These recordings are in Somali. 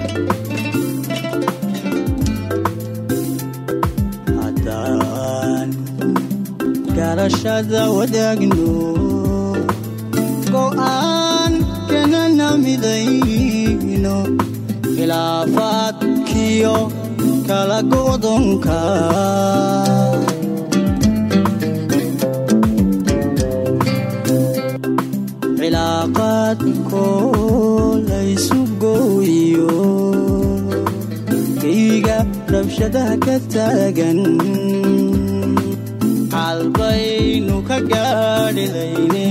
haddaan garashada wadaagno go'aan kanana midayno khilaafaadkiyo kala go'donka cilaaqaadkoo laysu gooyo kayga rabshadaha ka taagan xalbaynu ka gaadhilayne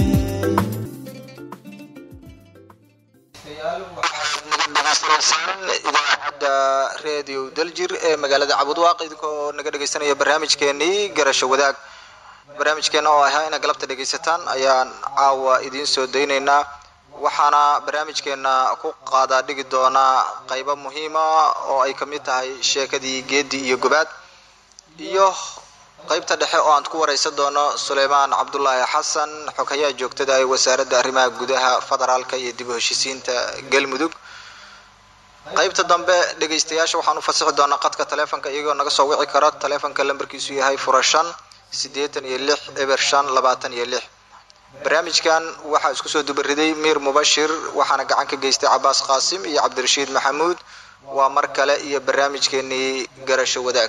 idaacadda redio daljir ee magaalada cabudwaaq idinkoo naga dhegaysanaya barnaamijkeenii garasho wadaag barnaamijkeena oo ahaa inaad galabta dhegaysataan ayaan caawa idiin soo daynaynaa waxaana barnaamijkeena ku qaadaa dhigi doonaa qaybo muhiima oo ay kamid tahay sheekadii geedi iyo gobaad iyo qaybta dhexe oo aan ku wareysan doono suleymaan cabdulaahi xasan xogayaha joogtada ee wasaaradda arrimaha gudaha federaalka iyo dib u heshisiinta galmudug qaybta dambe dhegaystayaasha waxaan u fasixi doonaa qadka taleefonka iyagoo naga soo wici kara taleefonka lambarkiisu yahay fura shan siddeetan iyo lix eber shan labaatan iyo lix barnaamijkan waxaa isku soo dubariday miir mubashir waxaana gacan ka geystay cabaas qaasim iyo cabdirashiid maxamuud waa mar kale iyo barnaamijkeenii garasho wadaag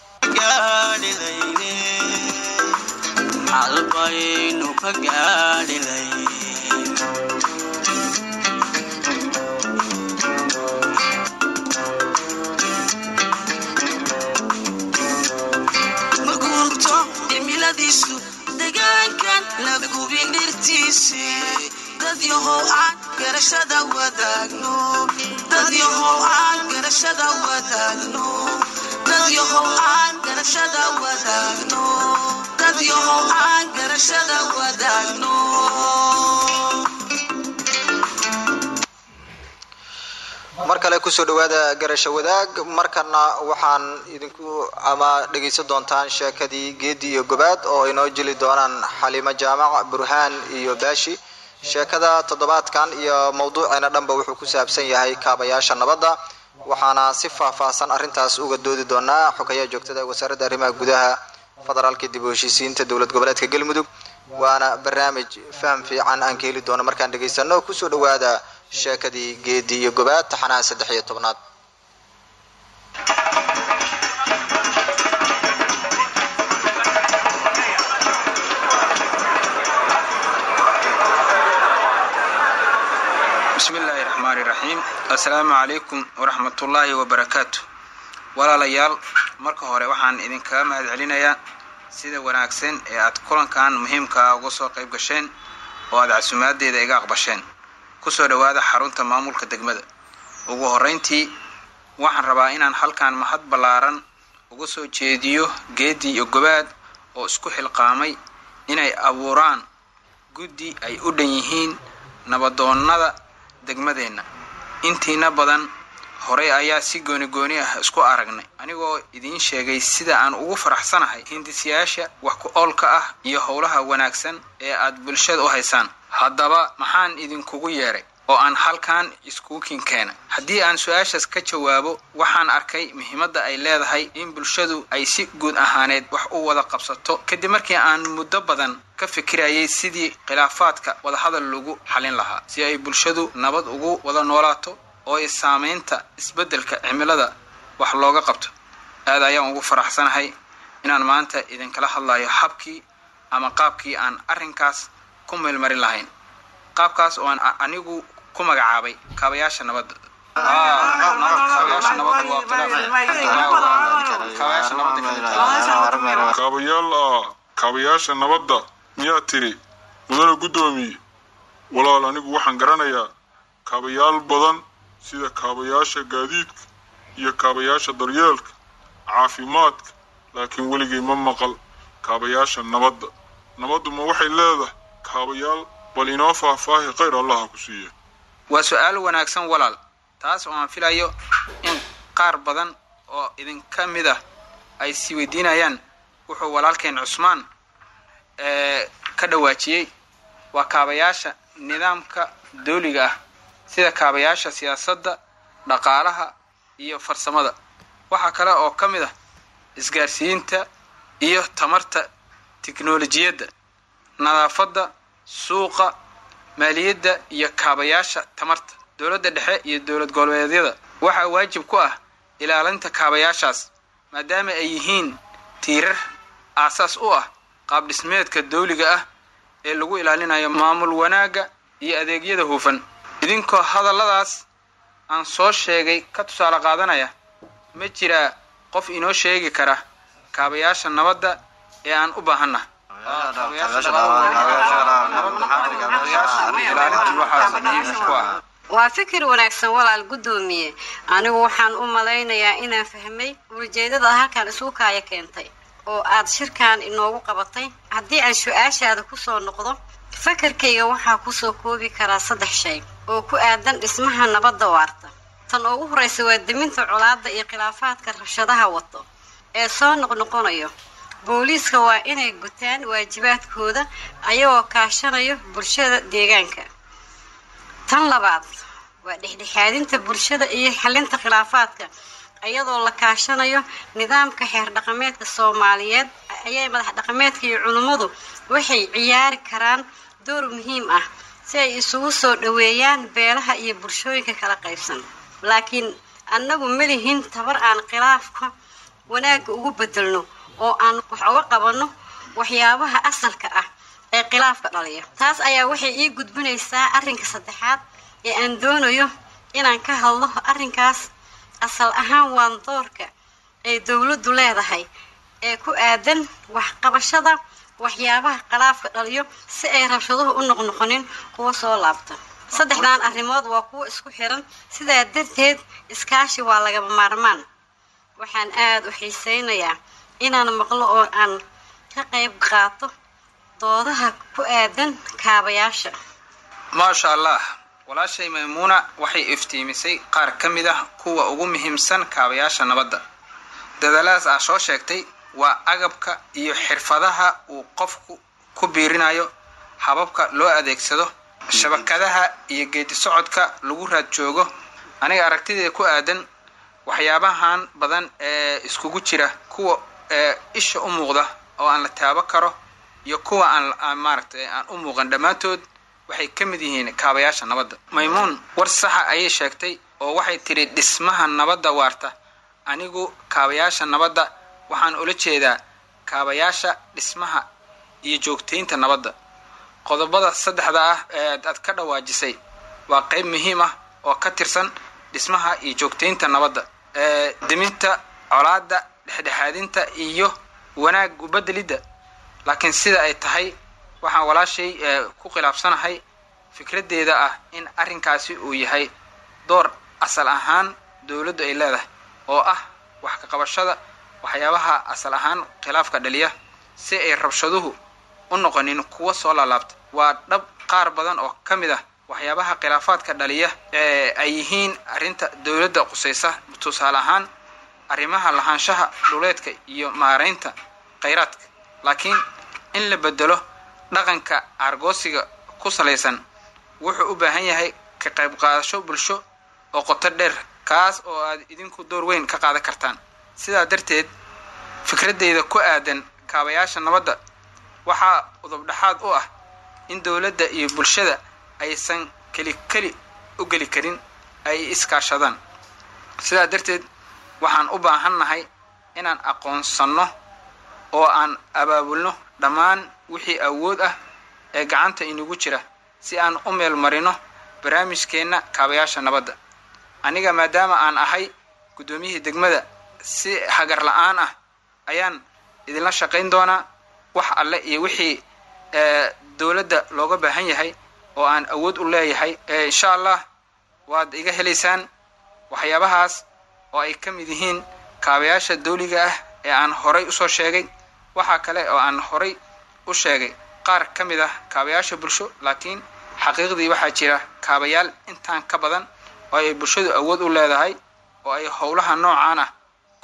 xalbaynu ka gaadhilay maguurto cimiladiisu degaankan la gubin dhirtiisi dad yahow aan garashada wadaagno dad yahow aan garashada wadaagno dad yahow aan garashada wadaagno dad yahow aan garashada wadaagno mar kale kusoo dhawaada garasho wadaag markana waxaan idinku ama dhegaysan doontaan sheekadii geedi iyo gobaad oo inoo jeli doonaan xaliimo jaamac burhaan iyo baashi sheekada toddobaadkan iyo mawduuceena dhanba wuxuu ku saabsan yahay kaabayaasha nabadda waxaana si faahfaahsan arrintaas uga doodi doonaa xogayaha joogtada ee wasaaradda arrimaha gudaha federaalka dib u heshiisiinta dowlad goboleedka galmudug waana barnaamij faham fiican aan ka heli doono markaan dhegaysano kusoo dhawaada sheekadii geedi iyo gobaad taxanaha saddex iyo tobnaad bismi illaahi raxmaani raxiim assalaamu calaykum waraxmatullaahi wabarakaatu walaalayaal marka hore waxaan idinkaga mahad celinayaa sida wanaagsan ee aad kulankan muhiimkaa uga soo qayb gasheen oo aad casumaaddeeda iga aqbasheen kusoo dhowaada xarunta maamulka degmada ugu horrayntii waxaan rabaa inaan halkan mahad ballaaran uga soo jeediyo geedi iyo gobaad oo isku xilqaamay inay abuuraan guddi ay u dhan yihiin nabadoonnada degmadeenna intiina badan horey ayaa si gooni-gooni ah isku aragnay anigoo idiin sheegay sida aan ugu faraxsanahay hindisyaasha wax ku oolka ah iyo howlaha wanaagsan ee aad bulshada u haysaan haddaba maxaan idinkugu yeedhay oo aan halkan iskuukin keenay haddii aan su-aashaas ka jawaabo waxaan arkay muhiimadda ay leedahay in bulshadu ay si guud ahaaneed wax u wada qabsato kadib markii aan muddo badan ka fikirayay sidii khilaafaadka wadahadal lagu xalin lahaa si ay bulshadu nabad ugu wada noolaato oo ay saamaynta isbeddelka cimilada wax looga qabto aad ayaan ugu faraxsanahay inaan maanta idinkala hadlayo habkii ama qaabkii aan arrinkaas ku meelmarin lahayn qaabkaas oo aan anigu ku magacaabay kaabayaasha nabadda kaabayaal ah kaabayaasha nabadda miyaa tiri mudane guddoomiye walaal anigu waxaan garanayaa kaabayaal badan sida kaabayaasha gaadiidka iyo kaabayaasha daryeelka caafimaadka laakiin weligay ma maqal kaabayaasha nabadda nabaddu ma waxay leedahay kaabayaal bal inoo faahfaahi khayr allaha ku siiya waa su-aal wanaagsan walaal taas oo aan filayo in qaar badan oo idinka mid ah ay sii weydiinayaan wuxuu walaalkeen cusmaan ee ka dhawaajiyey waa kaabayaasha nidaamka dawliga ah sida kaabayaasha siyaasadda dhaqaalaha iyo farsamada waxaa kale oo ka mid ah isgaarsiinta iyo tamarta tiknolojiyadda nadaafadda suuqa maaliyadda iyo kaabayaasha tamarta dowladda dhexe iyo dowlad goboleedyada waxaa waajib ku ah ilaalinta kaabayaashaas maadaama ay yihiin tiirar aasaas u ah qaab dhismeedka dawliga ah ee lagu ilaalinayo maamul wanaagga iyo adeegyada hufan idinkoo hadalladaas aan soo sheegay ka tusaale qaadanaya ma jiraa qof inoo sheegi kara kaabayaasha nabadda ee aan u baahanna waa fikir wanaagsan walaal guddoomiye anigu waxaan u malaynayaa inaan fahmay ujeedada halkan isugu kaaya keentay oo aad shirkan inoogu qabatay haddii aan su-aashaada kusoo noqdo fakarkayga waxaa kusoo koobi karaa saddex shay oo ku aadan dhismaha nabadda waarta tan ugu horraysa waa deminta colaadda iyo khilaafaadka rabshadaha wato ee soo noqnoqonayo booliiska waa inay gutaan waajibaadkooda ayagoo kaashanayo bulshada deegaanka tan labaad waa dhexdhexaadinta bulshada iyo xalinta khilaafaadka iyadoo la kaashanayo nidaamka xeer dhaqameedka soomaaliyeed ayay madax dhaqameedka iyo culummadu waxay ciyaari karaan door muhiim ah si ay isugu soo dhoweeyaan beelaha iyo bulshooyinka kala qaybsan laakiin annagu malihin tabar aan khilaafka wanaagga ugu bedelno oo aan wax uga qabanno waxyaabaha asalka ah ee khilaafka dhaliya taas ayaa waxay ii gudbinaysaa arrinka saddexaad ee aan doonayo inaan ka hadlo arrinkaas asal ahaan waan doorka ay dowladdu leedahay ee ku aadan waxqabashada waxyaabaha khilaafka dhaliyo si ay rabshaduhu u noqnoqonin kuwa soo laabta saddexdan arrimood waa kuwo isku xiran sidaa darteed iskaashi waa lagaba maarmaan waxaan aada u xiiseynayaa inaan maqlo oo aan ka qayb qaato doodaha ku aadan kaabayaasha maasha allah walaashay maymuuna waxay iftiimisay qaar ka mid ah kuwa ugu muhiimsan kaabayaasha nabadda dadaaladaas aa soo sheegtay waa agabka iyo xirfadaha uu qofku ku biirinayo hababka loo adeegsado shabakadaha iyo geedi socodka lagu raad joogo aniga aragtideeda ku aadan waxyaabahan badan ee iskugu jira kuwa ee isha u muuqda oo aan la taabo karo iyo kuwa aan maaragtay aan u muuqan dhammaantood waxay ka mid yihiin kaabayaasha nabadda maymuun war saxa ayay sheegtay oo waxay tidhi dhismaha nabadda waarta anigu kaabayaasha nabadda waxaan ula jeedaa kaabayaasha dhismaha iyo joogtaynta nabadda qodobada saddexda ah ee aad ka dhawaajisay waa qayb muhiim ah oo ka tirsan dhismaha iyo joogtaynta nabadda ee deminta colaadda dhexdhexaadinta iyo wanaag ubedelidda laakiin sida ay tahay waxaan walaashay ku khilaafsanahay fikraddeeda ah in arrinkaasi uu yahay door asal ahaan dowladdu ay leedahay oo ah wax ka qabashada waxyaabaha asal ahaan khilaafka dhaliya si ay rabshaduhu u noqonin kuwa soo laalaabta waa dhab qaar badan oo ka mid ah waxyaabaha khilaafaadka dhaliya ee ay yihiin arrinta dowladda qusaysa tusaale ahaan arrimaha lahaanshaha dhuleedka iyo maaraynta khayraadka laakiin in la bedelo dhaqanka aargoosiga ku salaysan wuxuu u baahan yahay ka qayb qaadasho bulsho oo qoto dheer kaas oo aad idinku door weyn ka qaadan kartaan sidaa darteed fikraddeyda ku aadan kaabayaasha nabadda waxaa udubdhaxaad u ah in dowladda iyo bulshada aysan keli keli u geli karin ay iskaashadaan sidaa darteed waxaan u baahannahay inaan aqoonsanno oo aan abaabulno dhammaan wixii awood ah ee gacanta inagu jira si aan u meel marino barnaamijkeenna kaabayaasha nabadda aniga maadaama aan ahay guddoomiyihii degmada si hagar la-aan ah ayaan idinla shaqayn doonaa wax alle iyo wixii dowladda looga baahan yahay oo aan awood u leeyahay insha allah waad iga helaysaan waxyaabahaas oo ay ka mid yihiin kaabayaasha dawliga ah ee aan horay usoo sheegay waxaa kale oo aan horay u sheegay qaar ka mid ah kaabayaasha bulsho laakiin xaqiiqdii waxaa jira kaabayaal intaan ka badan oo ay bulshadu awood u leedahay oo ay howlaha noocaan ah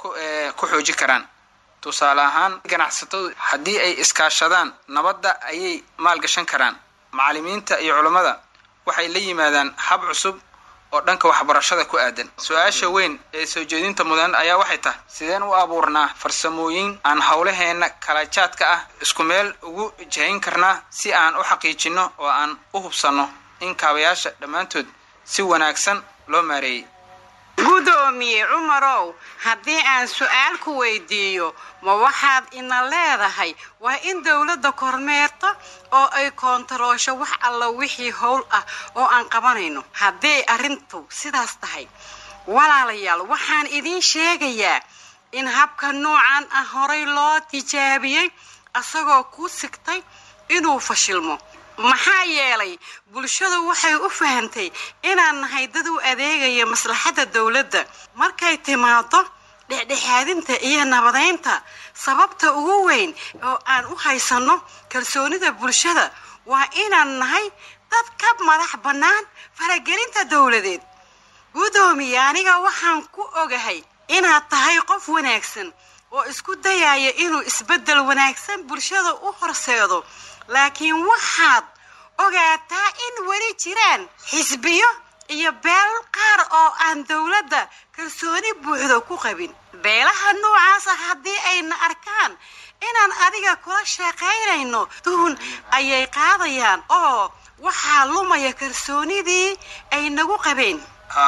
ku xoojin karaan tusaale ahaan ganacsatadu haddii ay iskaashadaan nabadda ayay maalgashan karaan macallimiinta iyo culammada waxay la yimaadaan hab cusub oo dhanka waxbarashada ku aadan su-aasha weyn ee soo jeedinta mudan ayaa waxay tahay sideen u abuurnaa farsamooyin aan howlaheenna kala jaadka ah isku meel ugu jahayn karnaa si aan u xaqiijinno oo aan u hubsanno in kaabayaasha dhammaantood si wanaagsan loo maareeyey gudoomiye cumarow haddii aan su-aal ku weydiiyo ma waxaad ina leedahay waa in dowladda kormeerta oo ay koontaroosho wax alla wixii howl ah oo aan qabanayno hadday arrintu sidaas tahay walaalayaal waxaan idiin sheegayaa in habka noocan ah horay loo tijaabiyey asagoo ku sigtay inuu fashilmo maxaa yeelay bulshadu waxay u fahantay inaan nahay dad u adeegaya maslaxadda dowladda markay timaado dhexdhexaadinta iyo nabadaynta sababta ugu weyn oo aan u haysanno kalsoonida bulshada waa inaan nahay dad ka madax bannaan faragelinta dowladeed gudoomiye aniga waxaan ku ogahay inaad tahay qof wanaagsan oo isku dayaya inuu isbeddel wanaagsan bulshada u horseedo laakiin waxaad ogaataa in weli jiraan xisbiyo iyo beel qaar oo aan dowladda kalsooni buuxda ku qabin beelaha noocaas ah haddii ayna arkaan inaan adiga kula shaqaynayno duhun ayay qaadayaan oo waxaa lumaya kalsoonidii ay nagu qabeen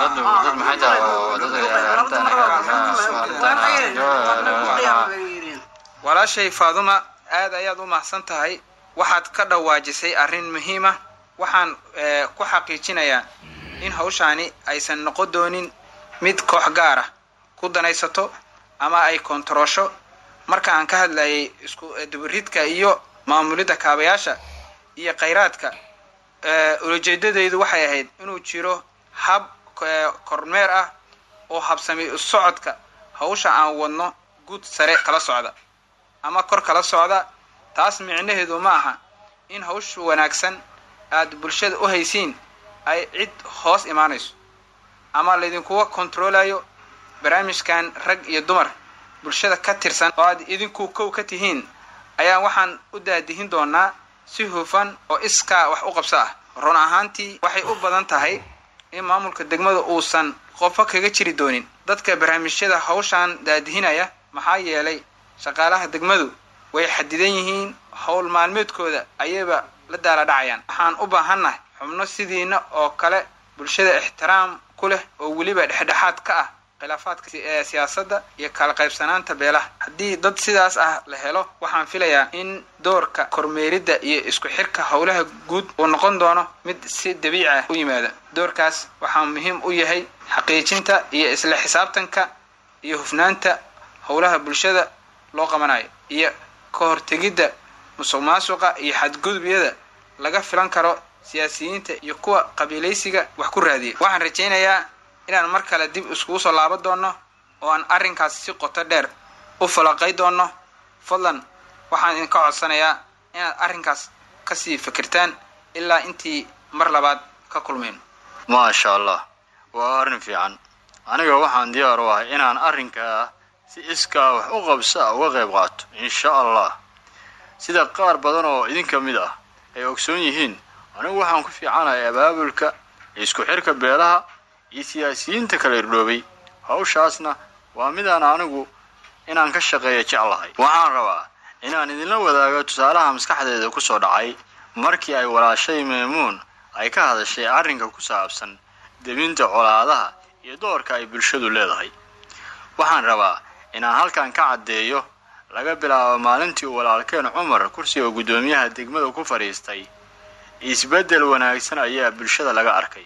walaashay faaduma aad ayaad u mahadsan tahay waxaad ka dhawaajisay arrin muhiima waxaan ku xaqiijinayaa in hawshaani aysan noqon doonin mid koox gaar ah ku danaysato ama ay koontaroosho marka aan ka hadlayay isku dubaridka iyo maamulidda kaabayaasha iyo khayraadka ulajeedadaydu waxay ahayd inuu jiro hab kormeer ah oo habsami socodka hawsha aan wadno guud sare kala socda ama kor kala socda taas micnaheedu ma aha in hawsha wanaagsan aad bulshada u haysiin ay cid hoos imaanayso ama laydinkuga kontroolayo barnaamijkan rag iyo dumar bulshada ka tirsan oo aad idinku kow ka tihiin ayaa waxaan u daadihin doonaa si hufan oo iskaa wax u qabso ah run ahaantii waxay u badan tahay in maamulka degmada uusan qofo kaga jiri doonin dadka barnaamijyada hawshan daadihinaya maxaa yeelay shaqaalaha degmadu way xadidan yihiin howl maalmeedkooda ayayba la daala dhacayaan waxaan u baahannahay xubno sidiina oo kale bulshada ixtiraam ku leh oo weliba dhexdhexaad ka ah khilaafaadka siyaasadda iyo kala qaybsanaanta beelaha haddii dad sidaas ah la helo waxaan filayaa in doorka kormeeridda iyo isku xirka howlaha guud uu noqon doono mid si dabiici ah u yimaada doorkaas waxaa muhiim u yahay xaqiijinta iyo isla xisaabtanka iyo hufnaanta howlaha bulshada loo qabanayo iyo ka hortegidda musuq maasuqa iyo xadgudubyada laga filan karo siyaasiyiinta iyo kuwa qabiilaysiga wax ku raadiya waxaan rajaynayaa inaan mar kale dib iskugu soo laaban doono oo aan arrinkaas si qoto dheer u falaqay doono fadlan waxaan idinka codsanayaa inaad arrinkaas kasii fikirtaan ilaa intii mar labaad ka kulmayno maasha allah waa arrin fiican aniga waxaan diyaar u ahay inaan arrinkaa si iskaa wax u qabsa uga qayb qaato insha allah sida qaar badan oo idinka mid ah ay ogsoon yihiin anigu waxaan ku fiicanahay abaabulka isku xirka beelaha iyo siyaasiyiinta kala irdhoobay hawshaasna waa midaan anigu inaan ka shaqeeya jeclahay waxaan rabaa inaan idinla wadaago tusaalaha maskaxdeeda ku soo dhacay markii ay walaashay maymuun ay ka hadashay arrinka ku saabsan debinta colaadaha iyo doorka ay bulshadu leedahay waxaan rabaa inaan halkan ka caddeeyo laga bilaabo maalintii uu walaalkeen cumar kursiga guddoomiyaha degmada ku fadhiistay isbeddel wanaagsan ayaa bulshada laga arkay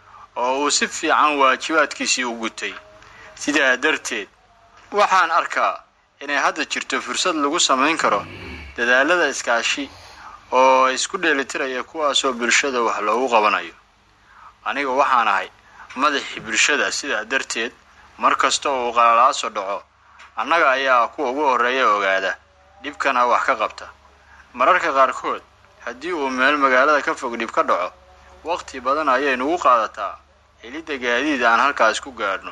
oo uu si fiican waajibaadkiisii u gutay sidaa darteed waxaan arkaa inay hadda jirto fursad lagu samayn karo dadaalada iskaashi oo isku dheelitiraya kuwaasoo bulshada wax loogu qabanayo aniga waxaan ahay madaxii bulshada sidaa darteed mar kasta oo uu qalalaaso dhaco annaga ayaa kuwa ugu horreeya ogaada dhibkana wax ka qabta mararka qaarkood haddii uu meel magaalada ka fog dhib ka dhaco waqti badan ayay nugu qaadataa helidda gaadiid aan halkaas ku gaadhno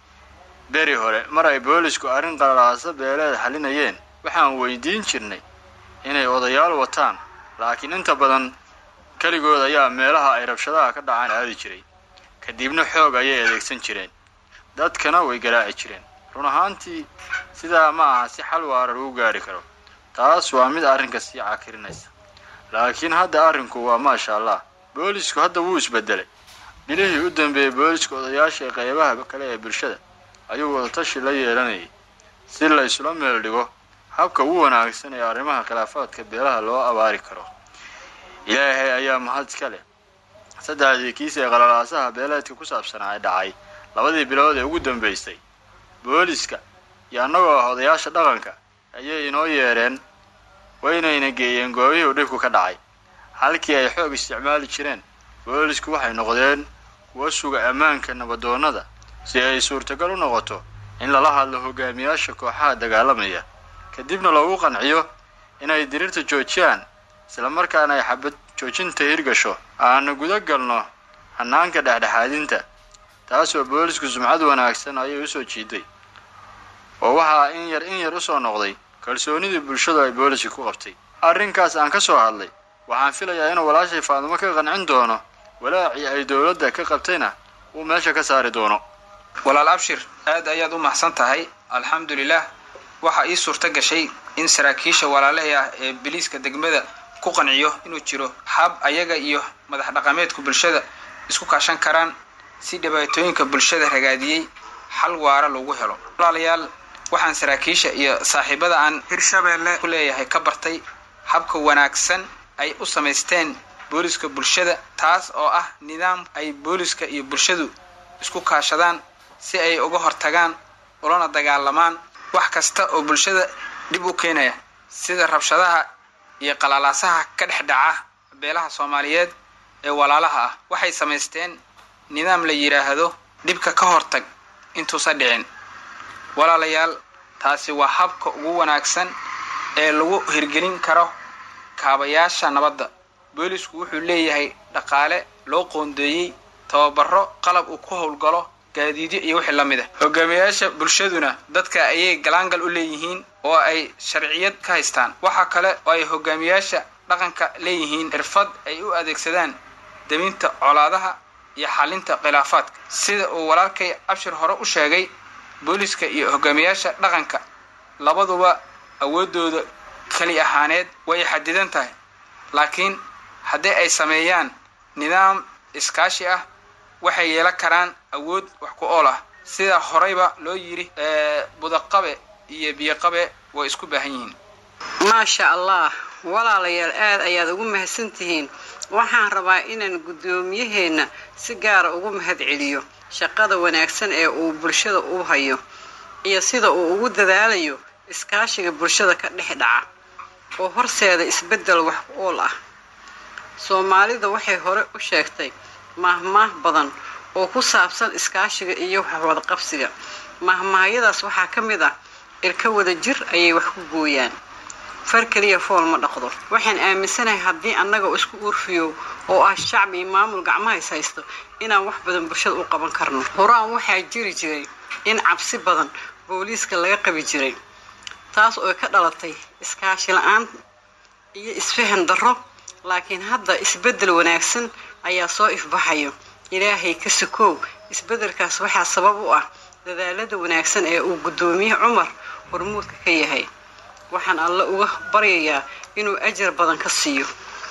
beri hore mar ay boolisku arrin qalalaaso beeleed xalinayeen waxaan weydiin jirnay inay odayaal wataan laakiin inta badan keligood ayaa meelaha ay rabshadaha ka dhacaan aadi jiray kadibna xoog ayay adeegsan jireen dadkana way garaaci jireen run ahaantii sidaa ma aha si xal waara lagu gaari karo taas waa mid arrinka sii cakirinaysa laakiin hadda arrinku waa maasha allah boolisku hadda wuu isbedelay bilihii u dambeeyey booliska odayaasha ee qaybaha kale ee bulshada ayuu wadatashi la yeelanayay si la isula meel dhigo habka ugu wanaagsan ee arrimaha khilaafaadka beelaha loo abaari karo ilaahay ayaa mahad iska leh saddexdii kiis ee qalalaasaha beeleedka ku saabsanaa ee dhacay labadii bilood ee ugu dambaysay booliska iyo annagoo ah odayaasha dhaqanka ayay inoo yeedheen waynayna geeyeen goobihii uu dhibku ka dhacay halkii ay xoog isticmaali jireen boolisku waxay noqdeen kuwa suga ammaanka nabadoonnada si ay suurtagal u noqoto in lala hadlo hogaamiyaasha kooxaha dagaalamaya kadibna loogu qanciyo inay diriirta joojiyaan islamarkaana ay xabad joojinta hirgasho aana guda galno hannaanka dhexdhexaadinta taasoo boolisku sumcad wanaagsan ayay usoo jiiday oo waxaa in yar in yar usoo noqday kalsoonidii bulshadu ay booliska ku qabtay arrinkaas aan ka soo hadlay waxaan filayaa inuu walaashay faadumo ka qancin doono walaacii ay dowladda ka qabtayna uu meesha ka saari doono walaal abshir aad ayaad u mahadsan tahay alxamdulilah waxaa ii suurta gashay in saraakiisha walaalahii ah ee biliiska degmada ku qanciyo inuu jiro hab ayaga iyo madax dhaqameedku bulshada isku kaashan karaan si dhibaatooyinka bulshada ragaadiyey xal waara lagu helo walaalayaal waxaan saraakiisha iyo saaxiibada aan hirshabeelle ku leeyahay ka bartay habka wanaagsan ay u samaysteen booliska bulshada taas oo ah nidaam ay booliska iyo bulshadu isku kaashadaan si ay uga hortagaan ulana dagaalamaan wax kasta oo bulshada dhib u keenaya sida rabshadaha iyo qalalaasaha ka dhex dhaca beelaha soomaaliyeed ee walaalaha ah waxay samaysteen nidaam la yidhaahdo dhibka ka hortag intuusa dhicin walaalayaal taasi waa habka ugu wanaagsan ee lagu hirgelin karo kaabayaasha nabadda boolisku wuxuu leeyahay dhaqaale loo qoondeeyey tababaro qalab uu ku howlgalo gaadiidyo iyo wixii la mid ah hogaamiyayaasha bulshaduna dadka ayay galaangal u leeyihiin oo ay sharciyad ka haystaan waxaa kale oo ay hogaamiyayaasha dhaqanka leeyihiin xirfad ay u adeegsadaan deminta colaadaha iyo xalinta khilaafaadka sida uu walaalkay abshir hore u sheegay booliska iyo hogaamiyayaasha dhaqanka labaduba awooddooda keli ahaaneed way xadidan tahay laakiin haddii ay sameeyaan nidaam iskaashi ah waxay yeelan karaan awood wax ku ool ah sida horeyba loo yidhi budaqabe iyo biyoqabe way isku baahan yihiin maasha allah walaalayaal aad ayaad ugu mahadsantihiin waxaan rabaa inaan guddoomiyaheenna si gaara ugu mahad celiyo shaqada wanaagsan ee uu bulshada u hayo iyo sida uu ugu dadaalayo iskaashiga bulshada ka dhex dhaca oo horseeda isbeddel wax ku ool ah soomaalida waxay hore u sheegtay maahmaah badan oo ku saabsan iskaashiga iyo waxwadaqabsiga maahmaahyadaas waxaa ka mid ah ilka wada jir ayay wax ku gooyaan far keliya fool ma dhaqdo waxaan aaminsanahay haddii annaga isku uurfiyo oo ah shacbi iyo maamul gacmaha is haysto inaan wax badan bulshada u qaban karno horaan waxaa jiri jiray in cabsi badan booliiska laga qabi jiray taas oo ka dhalatay iskaashi la-aan iyo isfahan darro laakiin hadda isbeddel wanaagsan ayaa soo ifbaxayo ilaahay ka sukoow isbeddelkaas waxaa sabab u ah dadaalada wanaagsan ee uu guddoomiye cumar hormuudka ka yahay waxaan alle uga baryayaa inuu ajar badan ka siiyo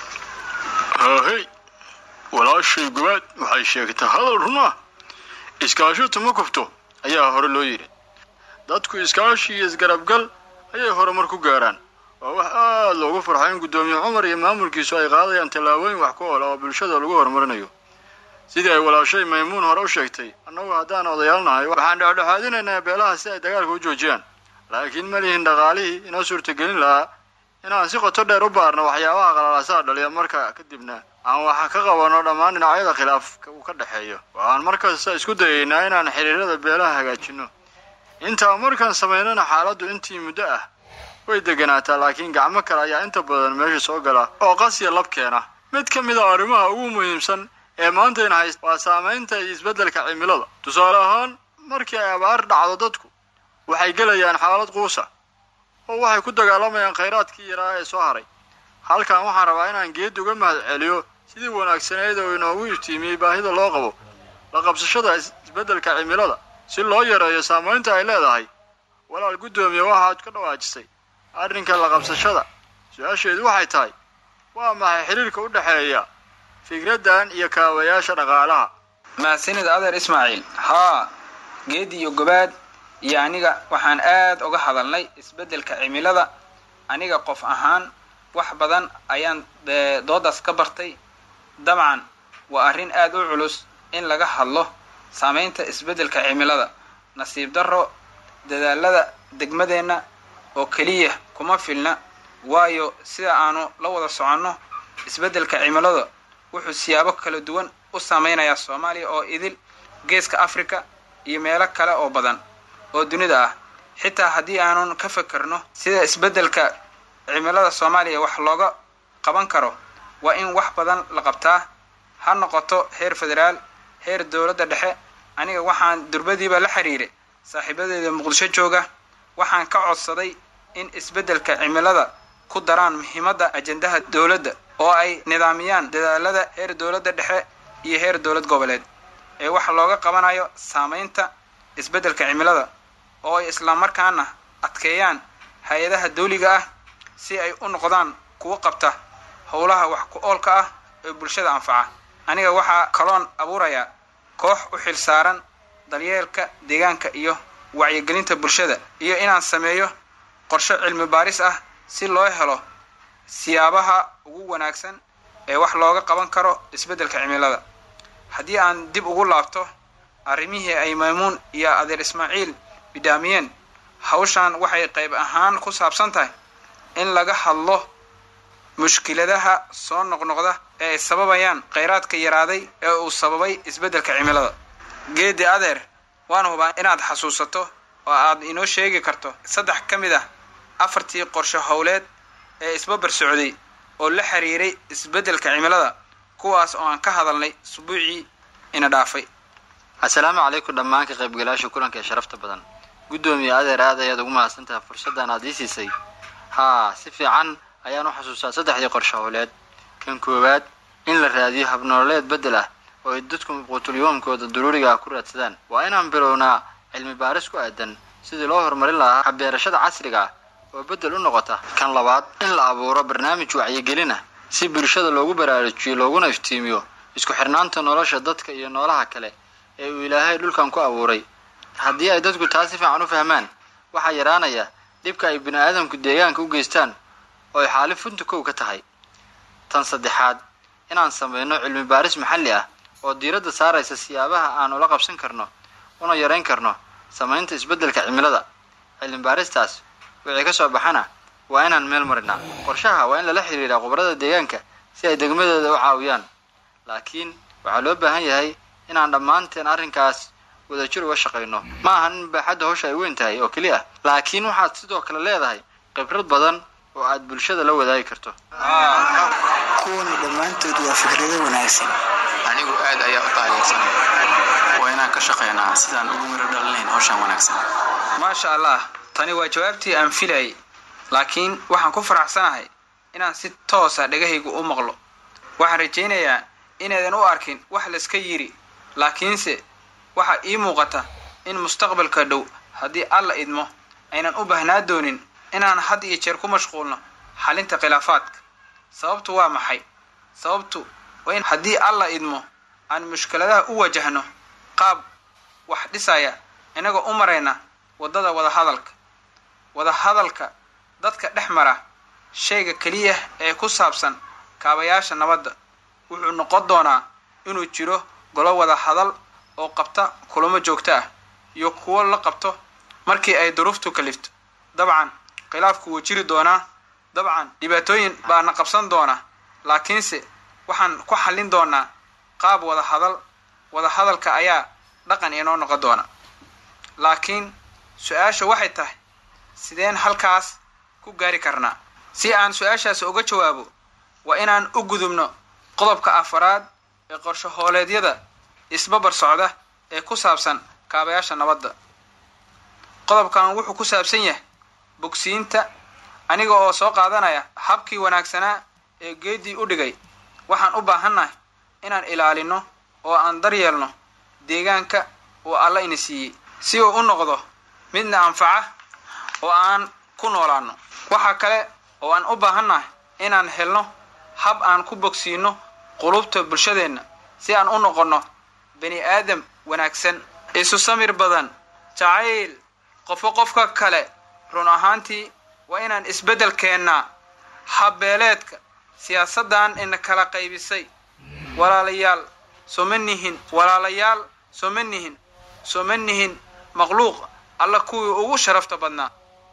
haahey walaashay gobaad waxay sheegtay hadal run ah iskaashatu ma kufto ayaa hore loo yidhi dadku iskaashi iyo isgarabgal ayay horumar ku gaaraan waa wax aad loogu farxo in guddoomiye cumar iyo maamulkiisu ay qaadayaan tallaabooyin wax ku oola oo bulshada lagu horumarinayo sidii ay walaashay maymuun hore u sheegtay annagu haddaan odayaalnahay waxaan dhexdhexaadinaynaa beelaha si ay dagaalka u joojiyaan laakiin ma lihin dhaqaalihii inoo suurtagelin lahaa inaan si qoto dheer u baarno waxyaabaha qalalaasaha dhaliya marka kadibna aan wax ka qabanno dhammaan dhinacyada khilaafka uu ka dhexeeyo waxaan markasta isku dayaynaa inaan xiriirada beelaha hagaajinno intaa markaan samaynana xaaladdu intii muddo ah way deganaataa laakiin gacmo kale ayaa inta badan meesha soo gala oo qasiya lab keena mid ka mid a arrimaha ugu muhiimsan ee maantayna hayst waa saamaynta iyo isbeddelka cimilada tusaale ahaan markii ay abaar dhacdo dadku waxay gelayaan xaalad quusa oo waxay ku dagaalamayaan khayraadkii yaraa ee soo haray halkan waxaan rabaa inaan geed uga mahad celiyo sidii wanaagsaneyd oo inoogu iftiimiyey baahida loo qabo la qabsashada isbeddelka cimilada si loo yareeyo saamaynta ay leedahay walaal guddoomiye waxaad ka dhawaajisay arrinka la qabsashada su-aasheedu waxay tahay waa maxay xiriirka u dhexeeya fikraddan iyo kaabayaasha dhaqaalaha mahadsanid adeer ismaaciil haa geedi iyo gobaad iyo aniga waxaan aad uga hadalnay isbeddelka cimilada aniga qof ahaan wax badan ayaan doodaas ka bartay dabcan waa arrin aad u culus in laga hadlo saamaynta isbeddelka cimilada nasiib darro dadaalada degmadeenna oo keliya kuma filna waayo sida aanu la wada soconno isbeddelka cimilada wuxuu siyaabo kala duwan u saameynayaa soomaaliya oo idil geeska africa iyo meelo kale oo badan oo dunida ah xitaa haddii aanun ka fekerno sida isbeddelka cimilada soomaaliya wax looga qaban karo waa in wax badan la qabtaa ha noqoto heer federaal heer dowladda dhexe aniga waxaan durbadiiba la xiriiray saaxiibadeeda muqdisho jooga waxaan ka codsaday in isbeddelka cimilada ku daraan muhiimadda ajendaha dowladda oo ay nidaamiyaan dadaalada heer dowladda dhexe iyo heer dowlad goboleed ee wax looga qabanayo saamaynta isbeddelka cimilada oo ay islamarkaana adkeeyaan hay-adaha dawliga ah si ay u noqdaan kuwo qabta howlaha wax ku oolka ah ee bulshada anfaca aniga waxaa kaloon abuurayaa koox u xil saaran daryeelka deegaanka iyo wacyigelinta bulshada iyo inaan sameeyo qorshe cilmi baaris ah si loo helo siyaabaha ugu wanaagsan ee wax looga qaban karo isbeddelka cimilada haddii aan dib ugu laabto arrimihii ay maymuun iyo adeer ismaaciil bidhaamiyeen hawshan waxay qayb ahaan ku saabsan tahay in laga hadlo mushkiladaha soo noqnoqda ee ay sababayaan kheyraadka yaraaday ee uu sababay isbeddelka cimilada geedi adeer waan hubaa inaad xasuusato oo aad inoo sheegi karto saddex ka mid ah afartii qorshe howleed ee isbabar socday oo la xiriiray isbeddelka cimilada kuwaas oo aan ka hadalnay usbuucii ina dhaafay assalaamu calaykum dhammaan ka qaybgalaasha kulanka ee sharafta badan guddoomiye adeer aad ayaad ugu mahadsantahay fursaddan aad ii siisay haa si fiican ayaan u xasuustaa saddexdii qorshe howleed kan koowaad in la raadiyo habnololeed beddel ah oo ay dadku quutulyoomkooda daruuriga ah ku raadsadaan waa inaan bilownaa cilmi baaris ku aadan sidii loo horumarin lahaa habbeerashada casriga ah oo beddel u noqota kan labaad in la abuuro barnaamij wacyigelin ah si bulshada loogu baraarujiyo looguna iftiimiyo isku xirnaanta nolosha dadka iyo noolaha kale ee uu ilaahay dhulkan ku abuuray haddii ay dadku taa si fiican u fahmaan waxaa yaraanaya dhibka ay bini aadamku deegaanka u geystaan oo ay xaalin funta kow ka tahay tan saddexaad inaan samayno cilmi baaris maxalli ah oo diiradda saaraysa siyaabaha aan ula qabsan karno una yarayn karno samaynta isbeddelka cimilada cilmi baaristaas wixii ka soo baxana waa inaan meel marinaa qorshaha waa in lala xiriiraa khubarada deegaanka si ay degmadooda u caawiyaan laakiin waxaa loo baahan yahay inaan dhammaanteen arrinkaas wadajir uga shaqayno ma ahan in baaxadda hawsha ay weyn tahay oo keliya laakiin waxaad sidoo kale leedahay khibrad badan oo aad bulshada la wadaagi karto kuwani dhammaantood waa fikrado wanaagsan anigu aad ayaa u taageersanay waa inaan ka shaqaynaa sidaan ugu miro dhalinayn hawshan wanaagsan maasha allah tani waa jawaabtii aan filayay laakiin waxaan ku faraxsanahay inaan si toosa dhegahaygu u maqlo waxaan rajaynayaa inaydan u arkin wax layska yidhi laakiinse waxaa ii muuqata in mustaqbalka dhow haddii alla idmo aynan u baahnaa doonin inaan had iyo jeer ku mashquulno xalinta khilaafaadka sababtu waa maxay sababtu waa in haddii alla idmo aan mushkiladaha u wajahno qaab wax dhisaya inagoo u marayna waddada wadahadalka wadahadalka dadka dhex mara shayga keliya ee ku saabsan kaabayaasha nabadda wuxuu noqon doonaa inuu jiro golo wada hadal oo qabta kulamo joogto ah iyo kuwo la qabto markii ay duruuftu kalifto dabcan khilaafku wuu jiri doonaa dabcan dhibaatooyin baana qabsan doona laakiinse waxaan ku xallin doonaa qaab wada hadal wada hadalka ayaa dhaqan inoo noqon doona laakiin su-aasha waxay tahay sideen halkaas ku gaari karnaa si aan su-aashaas uga jawaabo waa inaan u gudubno qodobka afaraad ee qorsho hooleedyada isbabar socda ee ku saabsan kaabayaasha nabadda qodobkan wuxuu ku saabsan yahay bogsiinta aniga oo soo qaadanaya habkii wanaagsanaa ee geeddii u dhigay waxaan u baahannahay inaan ilaalino oo aan daryeelno deegaanka uu alla ina siiyey si uu u noqdo midna anfaca oo aan ku noolaano waxaa kale oo aan u baahannahay inaan helno hab aan ku bogsiino qulubta bulshadeenna si aan u noqonno bani aadam wanaagsan isu samir badan jacayl qofo qofka kale run ahaantii waa inaan isbeddel keennaa habbeeleedka siyaasaddan ina kala qaybisay walaalayaal sooma nihin walaalayaal sooma nihin sooma nihin makhluuq alla kuwii ugu sharafta badnaa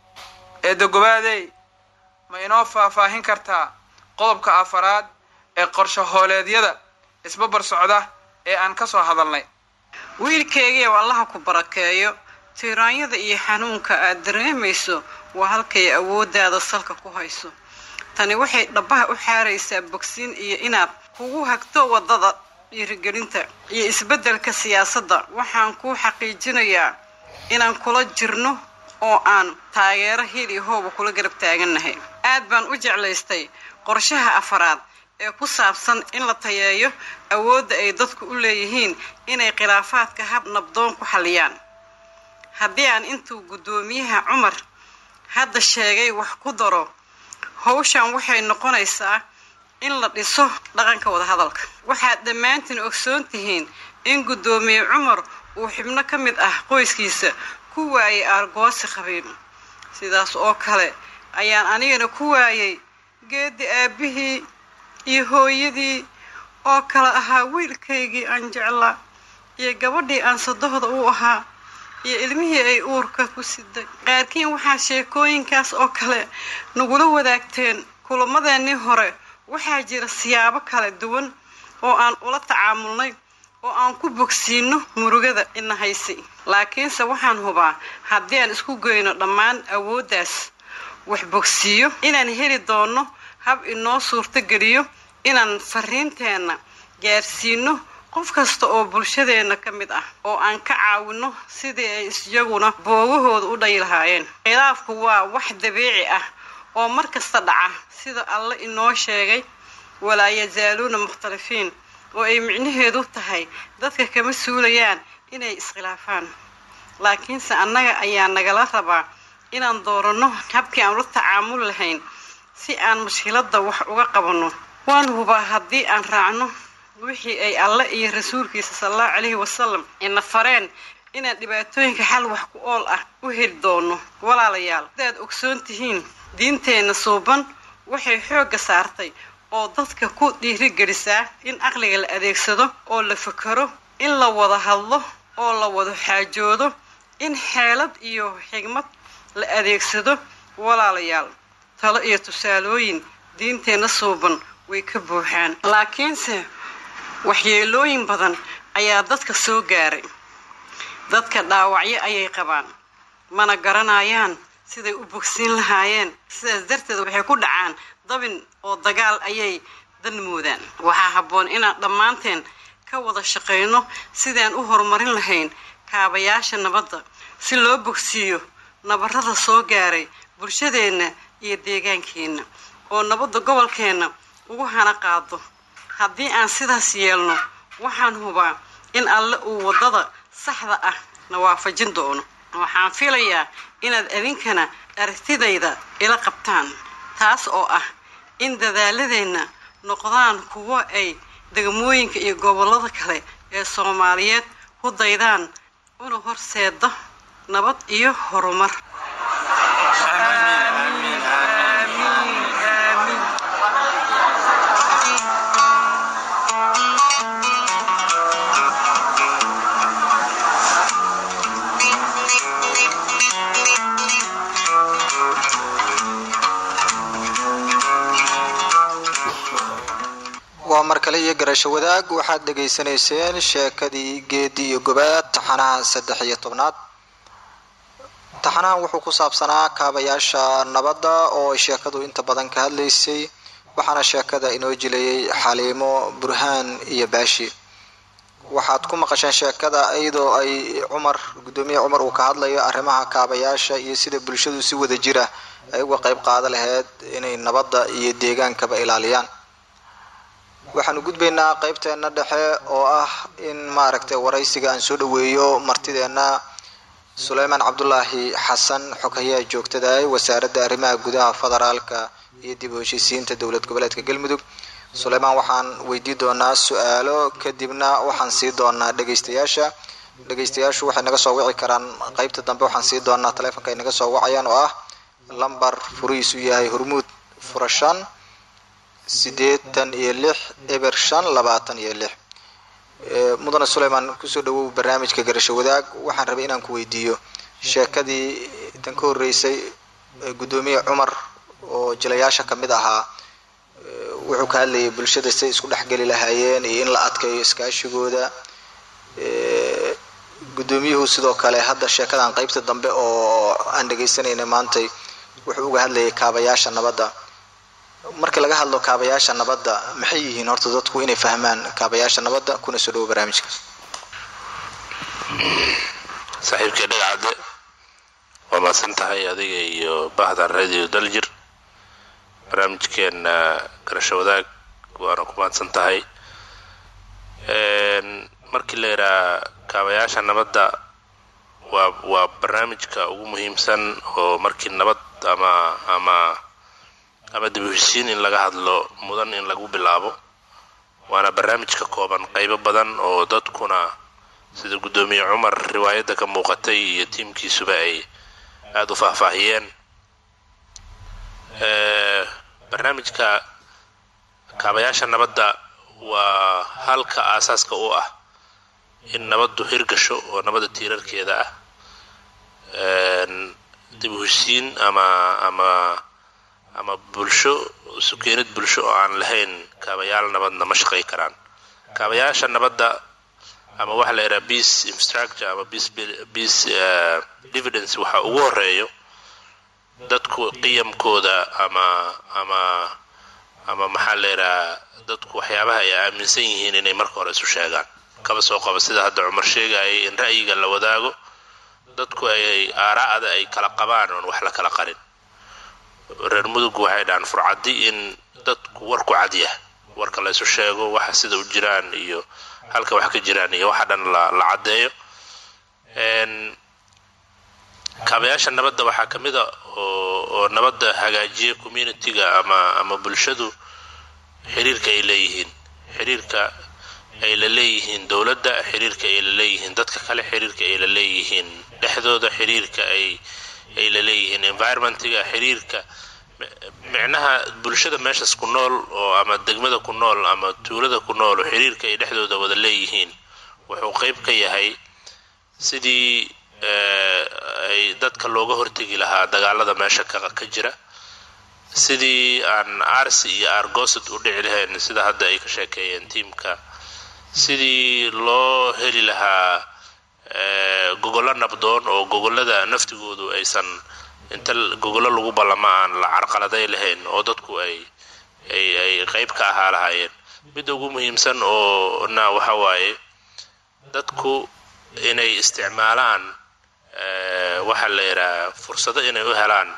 eedagobaadey ma inoo faahfaahin kartaa qodobka afaraad ee qorsho hooleedyada isbabar socda ee aan ka soo hadalnay wiilkaygiiw allaha ku barakeeyo tiiraanyada iyo xanuunka aad dareemayso waa halkay awooddaada salka ku hayso tani waxay dhabbaha u xaaraysaa bogsiin iyo inaad kugu hagto waddada dhiirigelinta iyo isbeddelka siyaasadda waxaan kuu xaqiijinayaa inaan kula jirno oo aan taageero hil iyo hooba kula garab taagannahay aad baan u jeclaystay qorshaha afaraad ee ku saabsan in la tayeeyo awoodda ay dadku u leeyihiin inay khilaafaadka hab nabdoon ku xalliyaan haddii aan intuu guddoomiyaha cumar hadda sheegay wax ku daro howshan waxay noqonaysaa in la dhiso dhaqanka wadahadalka waxaad dhammaantiin ogsoon tihiin in guddoomiye cumar uu xibno ka mid ah qoyskiisa ku waayay aargoosi qabiil sidaas oo kale ayaan anigana ku waayay geedi aabbihii iyo hooyadii oo kale ahaa wiilkaygii aan jeclaa iyo gabadhii aan sadohda u ahaa iyo ilmihii ay uurka ku siday qaarkiin waxaa sheekooyinkaas oo kale nagula wadaagteen kulamadeenii hore waxaa jira siyaabo kala duwan oo aan ula tacaamulnay oo aan ku bogsiino murugada ina haysi laakiinse waxaan hubaa haddii aan isku geyno dhammaan awooddaas wax bogsiiyo inaan heli doono hab inoo suurtogeliyo inaan fariinteenna gaarsiino qof kasta oo bulshadeenna ka mid ah oo aan ka caawino sidii ay isiyaguna boogahooda u dhayi lahaayeen khilaafku waa wax dabiici ah oo mar kasta dhaca sida alle inoo sheegay walaa yazaaluuna mukhtalifiin oo ay micnaheedu tahay dadka kama suulayaan inay iskhilaafaan laakiinse annaga ayaa nagala rabaa inaan dooranno habkii aan ula tacaamul lahayn si aan mushkiladda wax uga qabanno waan hubaa haddii aan raacno wixii ay alle iyo rasuulkiisa salallahu calayhi wasalam ina fareen inaan dhibaatooyinka xal wax ku ool ah u heli doono walaalayaal sidaad ogsoon tihiin diinteenna suuban waxay xoogga saartay oo dadka ku dhiirigelisaa in aqliga la adeegsado oo la fakero in la wada hadlo oo la wada xaajoodo in xeelad iyo xigmad la adeegsado walaalayaal talo iyo tusaalooyin diinteenna suuban way ka buuxaan laakiinse waxyeelooyin badan ayaa dadka soo gaaray dadka dhaawacyo ayay qabaan mana garanayaan siday u bogsiin lahaayeen sidaas darteed waxay ku dhacaan dabin oo dagaal ayay dan moodaan waxaa habboon inaan dhammaanteen ka wada shaqayno sidaan u horumarin lahayn kaabayaasha nabadda si loo bogsiiyo nabarrada soo gaaray bulshadeenna iyo deegaankeenna oo nabadda gobolkeenna ugu hana qaado haddii aan sidaas yeelno waxaan hubaa in alle uu waddada saxda ah na waafajin doono waxaan filayaa inaad idinkana aragtidayda ila qabtaan taas oo ah in dadaaladeenna noqdaan kuwo ay degmooyinka iyo gobollada kale ee soomaaliyeed ku daydaan una horseeda nabad iyo horumar waa mar kale iyo garasho wadaag waxaad dhegaysanayseen sheekadii geedi iyo gobaad taxanaha saddex iyo tobnaad taxanahan wuxuu ku saabsanaa kaabayaasha nabadda oo sheekadu inta badan ka hadlaysay waxaana sheekada inoo jilayay xaliimo burhaan iyo baashi waxaad ku maqasheen sheekada iyadoo ay cumar guddoomiye cumar uu ka hadlayo arrimaha kaabayaasha iyo sida bulshadu si wada jira ay uga qayb qaada lahayd inay nabadda iyo deegaankaba ilaaliyaan waxaanu gudbaynaa qeybteena dhexe oo ah in maaragtay waraysiga aan soo dhaweeyo martideena suleymaan cabdulaahi xasan xoghayaha joogtada ee wasaaradda arrimaha gudaha federaalka iyo dib u heshiisiinta dowlad goboleedka galmudug suleymaan waxaan weydii doonaa su-aalo kadibna waxaan sii doonaa dhegeystayaasha dhegeystayaashu waxay naga soo wici karaan qeybta dambe waxaan sii doonaa taleefonka ay naga soo wacayaan oo ah lambar furihiisu yahay hormuud fura shan sideetan iyo lix eber shan labaatan iyo lix mudane suleymaan kusoo dhawow barnaamijka garasho wadaag waxaan rabay inaan ku weydiiyo sheekadii tan ka horeysay guddoomiye cumar oo jilayaasha kamid ahaa wuxuu ka hadlayay bulshada siay isku dhexgeli lahaayeen iyo in la adkeeyo iskaashigooda guddoomiyuhu sidoo kale hadda sheekadan qeybta dambe oo aan dhegeysanayna maantay wuxuu uga hadlayay kaabayaasha nabadda markii laga hadlo kaabayaasha nabadda maxay yihiin horta dadku inay fahmaan kaabayaasha nabadda kuna soo dhawo barnaamijka saaxiibkii dhagacadde waa mahadsan tahay adiga iyo bahda radio daljir barnaamijkeena garasho wadaag waana ku mahadsan tahay markii la yidhaha kaabayaasha nabadda waa waa barnaamijka ugu muhiimsan oo markii nabad ama ama ama dib u heshiin in laga hadlo mudan in lagu bilaabo waana barnaamij ka kooban qaybo badan oo dadkuna sida guddoomiye cumar riwaayadda ka muuqatay iyo tiimkiisuba ay aada u faahfaahiyeen barnaamijka kaabayaasha nabadda waa halka aasaaska u ah in nabaddu hirgasho oo nabadda tiirarkeeda ah dib u heshiin ama ama ama bulsho sukeenid bulsho oo aan lahayn kaabayaal nabadna ma shaqay karaan kaabayaasha nabadda ama waxa la yidhaha peace infrastructure ama peace peace dividence waxa ugu horeeyo dadku qiyamkooda ama ama ama maxaa la yidhaha dadku waxyaabaha ay aaminsan yihiin inay marka hore isu sheegaan kaba soo qaba sida hadda cumar sheegayay in ra'yiga la wadaago dadku ay aaraa'da ay kala qabaan oon wax la kala qarin reer mudug waxay dhahaan furcadi in dadku warku cadyah warka la isu sheego waxa sida u jiraan iyo halka wax ka jiraan iyo waxa dhan la la caddeeyo kaabayaasha nabadda waxaa ka mid a oo oo nabadda hagaajiya communitiga ama ama bulshadu xiriirka ay leeyihiin xiriirka ay la leeyihiin dowladda xiriirka ay la leeyihiin dadka kale xiriirka ay la leeyihiin dhexdooda xiriirka ay ay la leeyihiin environmentiga xiriirka micnaha bulshada meeshas ku nool oo ama degmada ku nool ama tuulada ku nool oo xiriirka ay dhexdooda wada leeyihiin wuxuu qayb ka yahay sidii ay dadka looga hortegi lahaa dagaalada meesha ka ka jira sidii aan arsi iyo argosad u dhici lahayn sida hadda ay ka sheekeeyeen tiimka sidii loo heli lahaa gogollo nabdoon oo gogollada naftigoodu aysan inta gogollo lagu ballama aan la carqaladay lahayn oo dadku ay ay ay qayb ka ahaa lahaayeen midda ugu muhiimsan oo na waxa waaye dadku inay isticmaalaan waxa la yidhaha fursado inay u helaan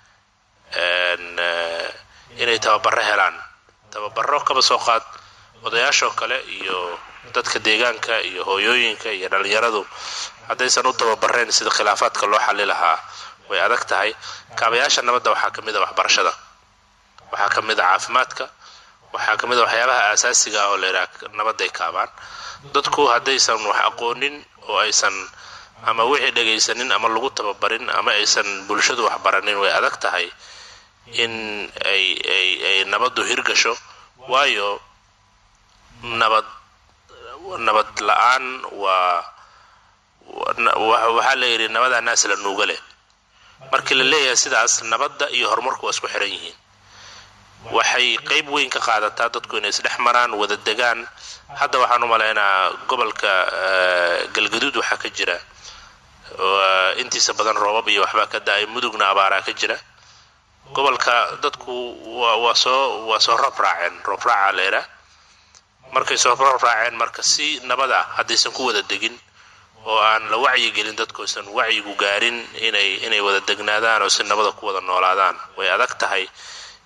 inay tababaro helaan tababaro kaba soo qaad odayaashoo kale iyo dadka deegaanka iyo hooyooyinka iyo dhalinyaradu haddaysan u tababareen sida khilaafaadka loo xali lahaa way adag tahay kaabayaasha nabadda waxaa ka mid a waxbarashada waxaa ka mid a caafimaadka waxaa ka mid a waxyaabaha aasaasiga ah oo la yidhaha nabadday kaabaan dadku haddaysan wax aqoonin oo aysan ama wixii dhagaysanin ama lagu tababarin ama aysan bulshadu wax baranin way adag tahay in ay ay ay nabaddu hirgasho waayo nabad nabad la-aan waa waxaa la yidhi nabadaa naas la nuuga leh markii la leeyahay sidaas nabadda iyo horumarku waa isku xiran yihiin waxay qayb weyn ka qaadataa dadku inay isdhex maraan wada degaan hadda waxaan u malaynaa gobolka galgaduud waxaa ka jira intiisa badan roobab iyo waxbaa ka da-ay mudugna abaaraa ka jira gobolka dadku waa soo waa soo roob raaceen roob raacaa la yidhaa markay soo roob raaceen marka si nabad ah haddaysan ku wada degin oo aan la wacyigelin dadku aysan wacyigu gaarin inay inay wada degnaadaan oo si nabada ku wada noolaadaan way adag tahay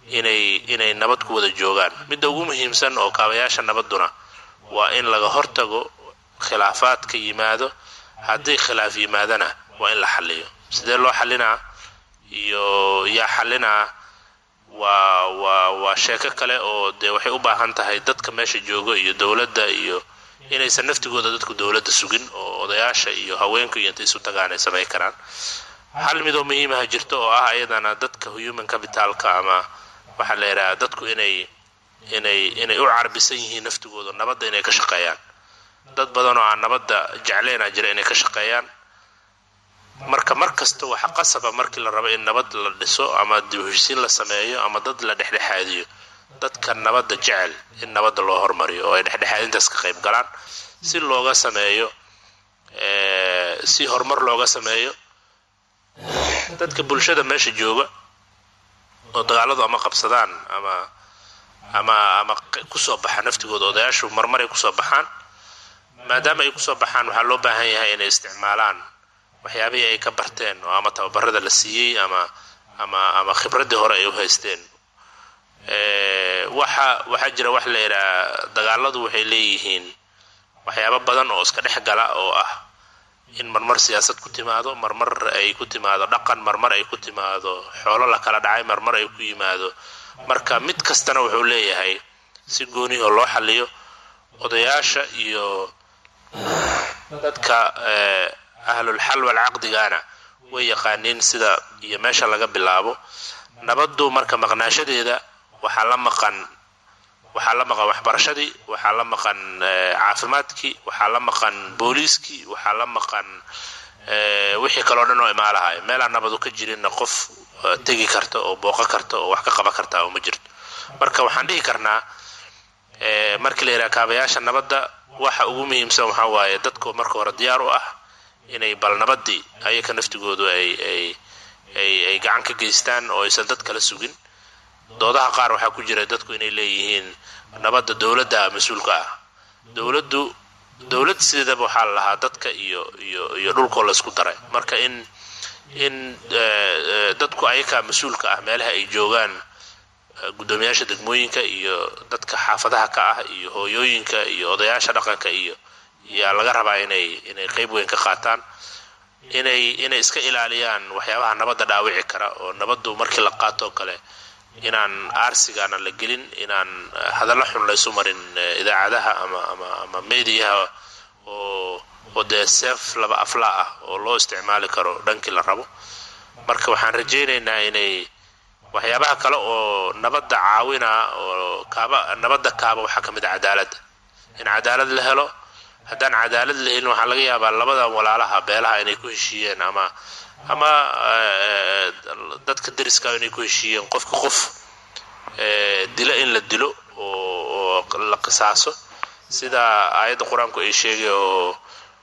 inay inay nabad ku wada joogaan midda ugu muhiimsan oo kaabayaasha nabadduna waa in laga hortago khilaafaad ka yimaado haddii khilaaf yimaadana waa in la xaliyo sidee loo xalinaa iyo yaa xalinaa waa waa waa sheeko kale oo dee waxay u baahan tahay dadka meesha jooga iyo dowladda iyo inaysan naftigooda dadku dowladda sugin oo odayaasha iyo haweenku iyo intay isu tagaan ay samayn karaan hal midoo muhiimaha jirto oo ah ayadana dadka human capitalka ama waxaa la yidhaha dadku inay inay inay u carbisan yihiin naftigooda nabadda inay ka shaqeeyaan dad badan oo aan nabadda jecleynaa jira inay ka shaqeeyaan marka mar kasta waxa qasaba markii la rabo in nabad la dhiso ama dib u heshisiin la sameeyo ama dad la dhexdhexaadiyo dadka nabadda jecel in nabadda loo hormariyo oo ay dhexdhexaadintaas ka qayb galaan si looga sameeyo si horumar looga sameeyo dadka bulshada meesha jooga oo dagaaladu ama qabsadaan ama ama ama kusoo baxa naftigooda odayaashu marmaray kusoo baxaan maadaama ay kusoo baxaan waxaa loo baahan yahay inay isticmaalaan waxyaabihii ay ka barteen oo ama tababarada la siiyey ama ama ama khibraddii hore ay u haysteen waxa waxaa jira wax la yidhaha dagaaladu waxay leeyihiin waxyaabo badan oo iska dhex gala oo ah in marmar siyaasad ku timaado marmar ay ku timaado dhaqan marmar ay ku timaado xoolo la kala dhacay marmar ay ku yimaado marka mid kastana wuxuu leeyahay si goonihoo loo xaliyo odayaasha iyo dadka ahlulxal walcaqdigana way yaqaaniin sida iyo meesha laga bilaabo nabaddu marka maqnaashadeeda waxaa la maqan waxaa la maqan waxbarashadii waxaa la maqan caafimaadkii waxaa la maqan booliiskii waxaa la maqan wixii kaloo dhan oo imaalahay meelaan nabadu ka jirinna qof tegi karta oo booqo karta oo wax ka qaban karta oo ma jirto marka waxaan dhihi karnaa markii la yidhaha kaabayaasha nabadda waxa ugu muhiimsan waxaa waaye dadku marka hore diyaar u ah inay bal nabadii ayaka naftigoodu ay ay ay ay gacan ka geystaan oo aysan dad kala sugin doodaha qaar waxaa ku jira dadku inay leeyihiin nabadda dowladda mas-uulka ah dowladdu dowlad sideedaba waxaa la lahaa dadka iyo iyo iyo dhulkoo la isku daray marka in in dadku ayakaa mas-uulka ah meelaha ay joogaan guddoomiyaasha degmooyinka iyo dadka xaafadaha ka ah iyo hooyooyinka iyo odayaasha dhaqanka iyo yaa laga rabaa inay inay qeyb weyn ka qaataan inay inay iska ilaaliyaan waxyaabaha nabadda dhaawici kara oo nabaddu markii la qaatoo kale inaan aarsigaana la gelin inaan hadallo xun laysu marin idaacadaha ama ama ama mediyaha oo oo dee seef laba aflaa ah oo loo isticmaali karo dhankii la rabo marka waxaan rajaynaynaa inay waxyaabaha kale oo nabadda caawina oo kaaba nabadda kaaba waxaa ka mid a cadaaladda in cadaalad la helo haddaan cadaalad la helin waxaa laga yaabaa labada walaalaha beelaha inay ku heshiiyeen ama ama dadka deriska inay ku heshiiyeen qofka qof dilo in la dilo oo la qisaaso sida aayadda qur-aanku ay sheegay oo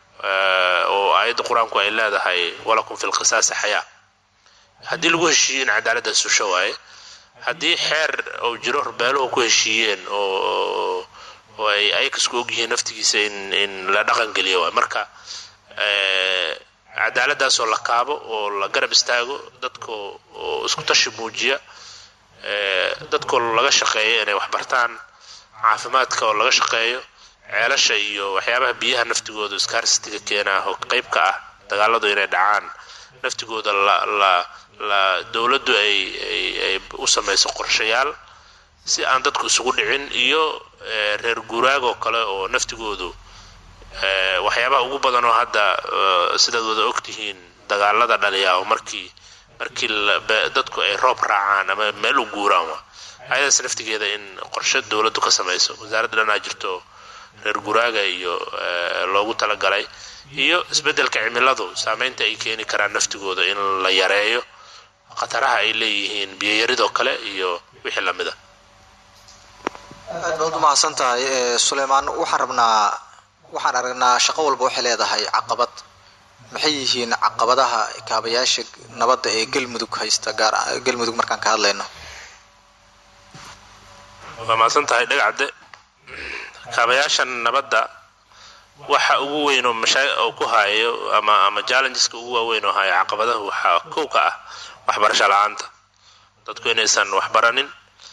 oo aayadda qur-aanku ay leedahay walakum fi lqisaasi xayaa haddii lagu heshiiyo in cadaaladda susho waaye haddii xeer oo jiro beeluhu ku heshiiyeen oo oo ay ayakasku ogyihiin naftigiisa in in la dhaqan geliyo waay marka cadaaladdaasoo la kaabo oo la garab istaago dadka oo isku tashi muujiya dadkoo laga shaqeeyo inay wax bartaan caafimaadka oo laga shaqeeyo ceelasha iyo waxyaabaha biyaha naftigooda iskaarsistiga keenaa oo qayb ka ah dagaaladu inay dhacaan naftigooda la la la dowladdu ay ay ay u samayso qorshayaal si aan dadku isugu dhicin iyo reer guuraagoo kale oo naftigoodu waxyaabaha ugu badan oo hadda sidaad wada ogtihiin dagaalada dhaliya oo markii markii dadku ay roob raacaan ama meel u guuraan wa ayadaas naftigeeda in qorshe dowladdu ka samayso wasaaradda dhanaa jirto reer guraaga iyo loogu talagalay iyo isbeddelka cimiladu saameynta ay keeni karaan naftigooda in la yareeyo khataraha ay leeyihiin biyoyaridoo kale iyo wixii lamid a aad baad u mahadsan tahay suleymaan waxaan rabnaa waxaan aragnaa shaqo walba waxay leedahay caqabad maxay yihiin caqabadaha kaabayaasha nabadda ee galmudug haysta gaar galmudug markaan ka hadlayno waa mahadsan tahay dhagacde kaabayaasha nabadda waxa ugu weyn oo mashaa oo ku hayo ama ama challengeska ugu waaweyn oo hayo caqabadaha waxaa kow ka ah waxbarasho la-aanta dadku inaysan waxbaranin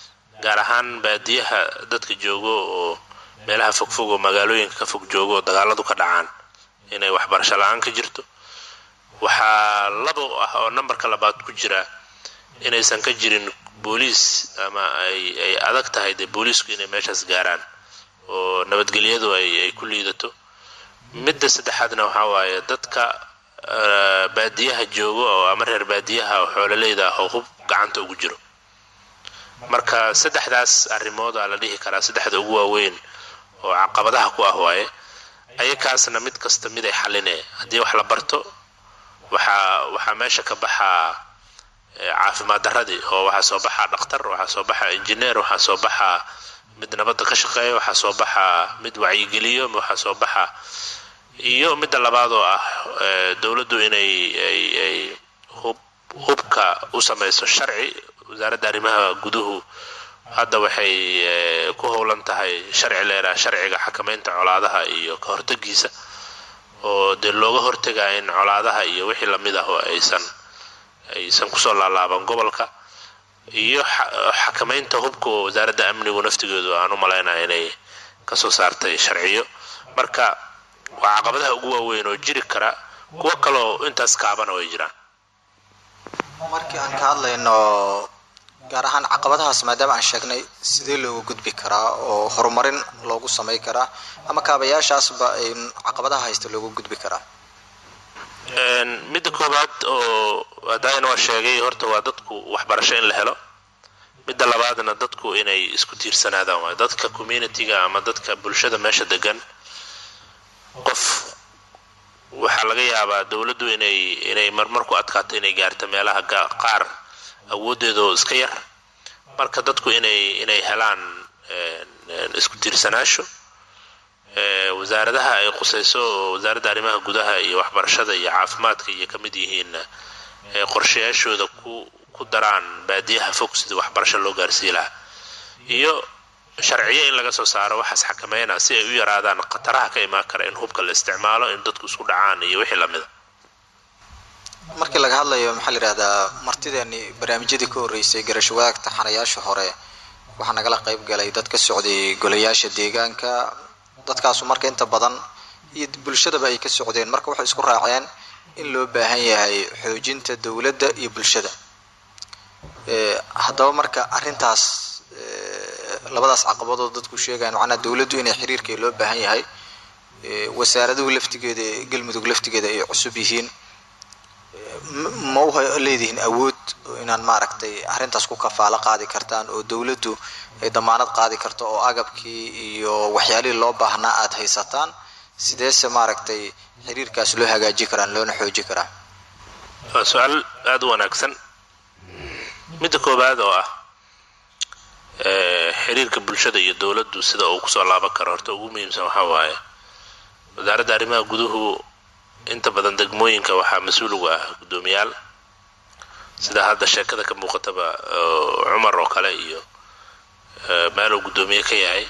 gaar ahaan baadiyaha dadka joogo oo meelaha fogfog oo magaalooyinka ka fog joogo oo dagaaladu ka dhacaan inay waxbarasho la-aan ka jirto waxaa labo ah oo nambarka labaad ku jira inaysan ka jirin booliis ama ay ay adag tahay dee booliisku inay meeshaas gaaraan oo nabadgelyadu ay ay ku liidato midda saddexaadna waxaa waaye dadka baadiyaha joogo oo ama reer baadiyaha oo xoololeyda ah oo hub gacanta ugu jiro marka saddexdaas arrimooda la dhihi karaa saddexda ugu waaweyn oo caqabadaha ku ah waaye ayakaasna mid kasta mid ay xalinee haddii wax la barto waxaa waxaa meesha ka baxaa caafimaad daradii oo waxaa soo baxaa dhakhtar waxaa soo baxaa injineer waxaa soo baxaa mid nabadda ka shaqeeya waxaa soo baxaa mid wacyigeliyo waxaa soo baxaa iyo midda labaad oo ah dowladdu inay ay ay hub hubka u samayso sharci wasaaradda arrimaha guduhu hadda waxay ku howlan tahay sharci leedaha sharciga xakamaynta colaadaha iyo ka hortagiisa oo dee looga hortagaa in colaadaha iyo wixii lamid ah oo aysan aysan kusoo laalaaban gobolka iyo xakamaynta hubka oo wasaaradda amnigu naftigeedu aan u malaynaya inay kasoo saartay sharciyo marka waa caqabadaha ugu waaweyn oo jiri kara kuwo kaleo intaas kaabana way jiraan markii aan ka hadlayno gaar ahaan caqabadahaas maadaama aan sheegnay sidee looga gudbi karaa oo horumarin loogu samay karaa ama kaabayaashaasba ay caqabadaha haysta looga gudbi karaa midda koowaad oo hadaayan waa sheegay horta waa dadku waxbarasho in la helo midda labaadna dadku inay isku tiirsanaadaan waay dadka communitiga ama dadka bulshada meesha degan qof waxaa laga yaabaa dowladdu inay inay marmar ku adkaato inay gaarto meelaha qaar awoodeedoo iska yar marka dadku inay inay helaan isku tiirsanaasho wasaaradaha ay qusayso oo wasaaradda arrimaha gudaha iyo waxbarashada iyo caafimaadka iyo ka mid yihiin qorshayaashooda ku ku daraan baadiyaha fog sidii waxbarasho loo gaarsii lahaa iyo sharciyo in laga soo saaro waxaas xakameynaa si ay u yaraadaan khataraha ka imaan kara in hubka la isticmaalo in dadku isku dhacaan iyo wixii lamida markii laga hadlayo maxaa la yidhahdaa martideeni barnaamijyadii ka horreysay garasho wadaagta xanayaasha hore waxaa nagala qayb galay dad ka socday golayaasha deegaanka dadkaasu marka inta badan iyo bulshadaba ay ka socdeen marka waxay isku raaceen in loo baahan yahay xoojinta dowladda iyo bulshada haddaba marka arrintaas labadaas caqabadood dadku sheegayan macnaa dowladdu inay xiriirkay loo baahan yahay wasaaraduhu laftigeeda galmudug laftigeeda ay cusub yihiin ma u leedihiin awood inaan maaragtay arrintaas ku kafaalo qaadi kartaan oo dowladdu ay damaanad qaadi karto oo agabkii iyo waxyaalihii loo baahnaa aada haysataan sideese maaragtay xiriirkaas loo hagaaji karaan loona xooji karaa waa su-aal aada u wanaagsan midda koowaad oo ah xiriirka bulshada iyo dowladdu sida uu kusoo laaban karo horta ugu muhiimsan waxaa waaye wasaaradda arrimaha guduhu inta badan degmooyinka waxaa mas-uul uga ah guddoomiyaal sida hadda sheekada ka muuqataba cumar oo kale iyo meeluu guddoomiye ka yahay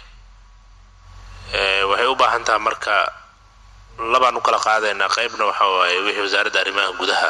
waxay u baahan tahay marka labaan u kala qaadaynaa qeybna waxa waaye wixii wasaaradda arrimaha gudaha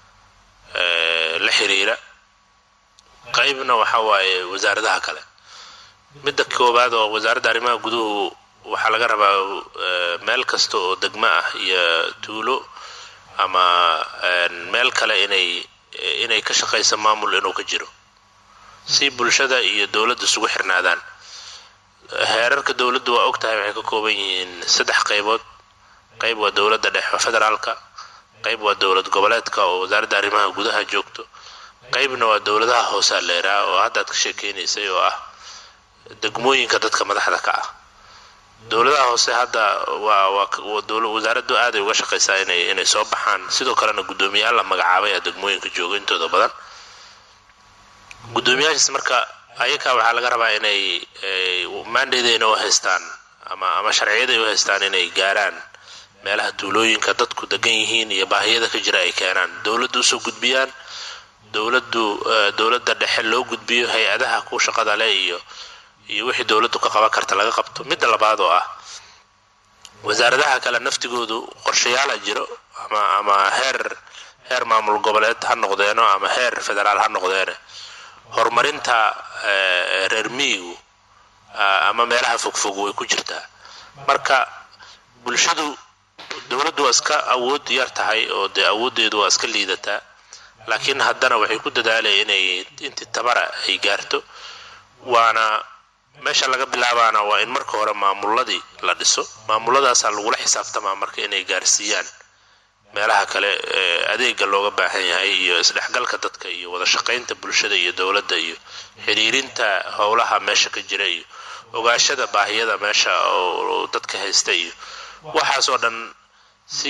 la xiriira qeybna waxa waaye wasaaradaha kale midda koowaad oo wasaaradda arrimaha guduhu waxaa laga rabaa meel kasta oo degmo ah iyo tuulo ama meel kale inay inay ka shaqaysa maamul inuu ka jiro si bulshada iyo dowladda isugu xirnaadaan heerarka dowladdu waa og tahay waxay ka kooban yihiin saddex qaybood qayb waa dowladda dhexe federaalka qayb waa dowlad goboleedka oo wasaaradda arrimaha gudaha joogto qaybna waa dowladaha hoosaa leeraa oo hadda aad ka sheekeynaysay oo ah degmooyinka dadka madaxda ka ah dowladaha hoose hadda waa waa wasaaraddu aaday uga shaqaysaa inay inay soo baxaan sidoo kalena guddoomiyaal la magacaabay a degmooyinka jooga intooda badan guddoomiyaashaas marka ayakaa waxaa laga rabaa inay maandadeyna u haystaan ama ama sharciyaday u haystaan inay gaaraan meelaha tuulooyinka dadku degan yihiin iyo baahiyada ka jira ay keenaan dowladdu usoo gudbiyaan dowladdu dowladda dhexe loo gudbiyo hay-adaha ku shaqada leh iyo iyo wixii dowladdu ka qaban karta laga qabto midda labaad oo ah wasaaradaha kale naftigoodu qorshayaala jiro ama ama heer heer maamul goboleed ha noqdeeno ama heer federaal ha noqdeene horumarinta reer miyigu ama meelaha fogfog way ku jirtaa marka bulshadu dowladdu waa iska awood yar tahay oo dee awooddeedu waa iska liidataa laakiin haddana waxay ku dadaalaya inay intii tabara ay gaarto waana meesha laga bilaabaana waa in marka hore maamuladii la dhiso maamuladaasaa lagula xisaabtamaa marka inay gaarsiiyaan meelaha kale adeega looga baahan yahay iyo isdhexgalka dadka iyo wada shaqaynta bulshada iyo dowladda iyo xiriirinta howlaha meesha ka jira iyo ogaashada baahiyada meesha oo dadka haysta iyo waxaasoo dhan si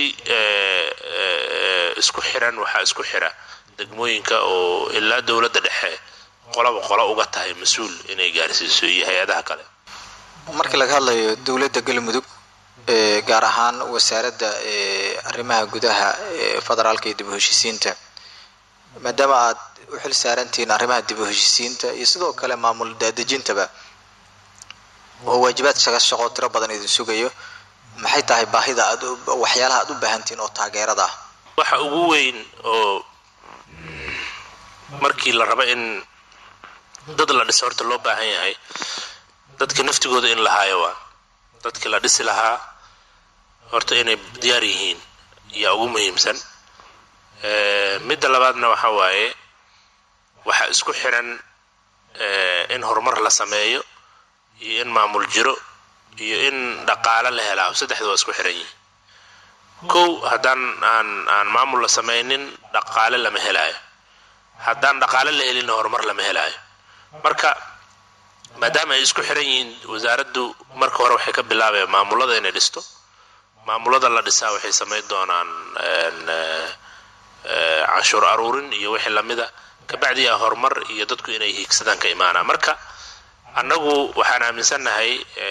isku xiran waxaa isku xira degmooyinka oo ilaa dowladda dhexe qolaba qolo uga tahay mas-uul inay gaarsiiso iyo hay-adaha kale markii laga hadlayo dowladda galmudug gaar ahaan wasaaradda arrimaha gudaha federaalka iyo dib u heshiisiinta maadaama aad u xil saarantihiin arrimaha dib u heshiisiinta iyo sidoo kale maamul daadejintaba oo waajibaad shaga shaqo tiro badan idin sugayo maxay tahay baahida aad waxyaalaha aad u baahantihiin oo taageerada ah waxa ugu weyn oo markii la rabo in dad la dhiso horta loo baahan yahay dadka naftigooda in la haayo waa dadkii la dhisi lahaa horta inay diyaar yihiin yaa ugu muhiimsan midda labaadna waxa waaye waxaa isku xiran in horumar la sameeyo iyo in maamul jiro iyo in dhaqaale la helaa saddexda waa isku xiran yihiin kow haddaan aan aan maamul la samaynin dhaqaale lama helaayo haddaan dhaqaale la helinna horumar lama helaayo marka maadaama ay isku xiran yihiin wasaaraddu marka hore waxay ka bilaabayaan maamulada inay dhisto maamulada la dhisaa waxay samayn doonaan canshuur aruurin iyo wixii lamida kabacdi a horumar iyo dadku inay hiigsadaan ka imaanaa marka annagu waxaan aaminsannahay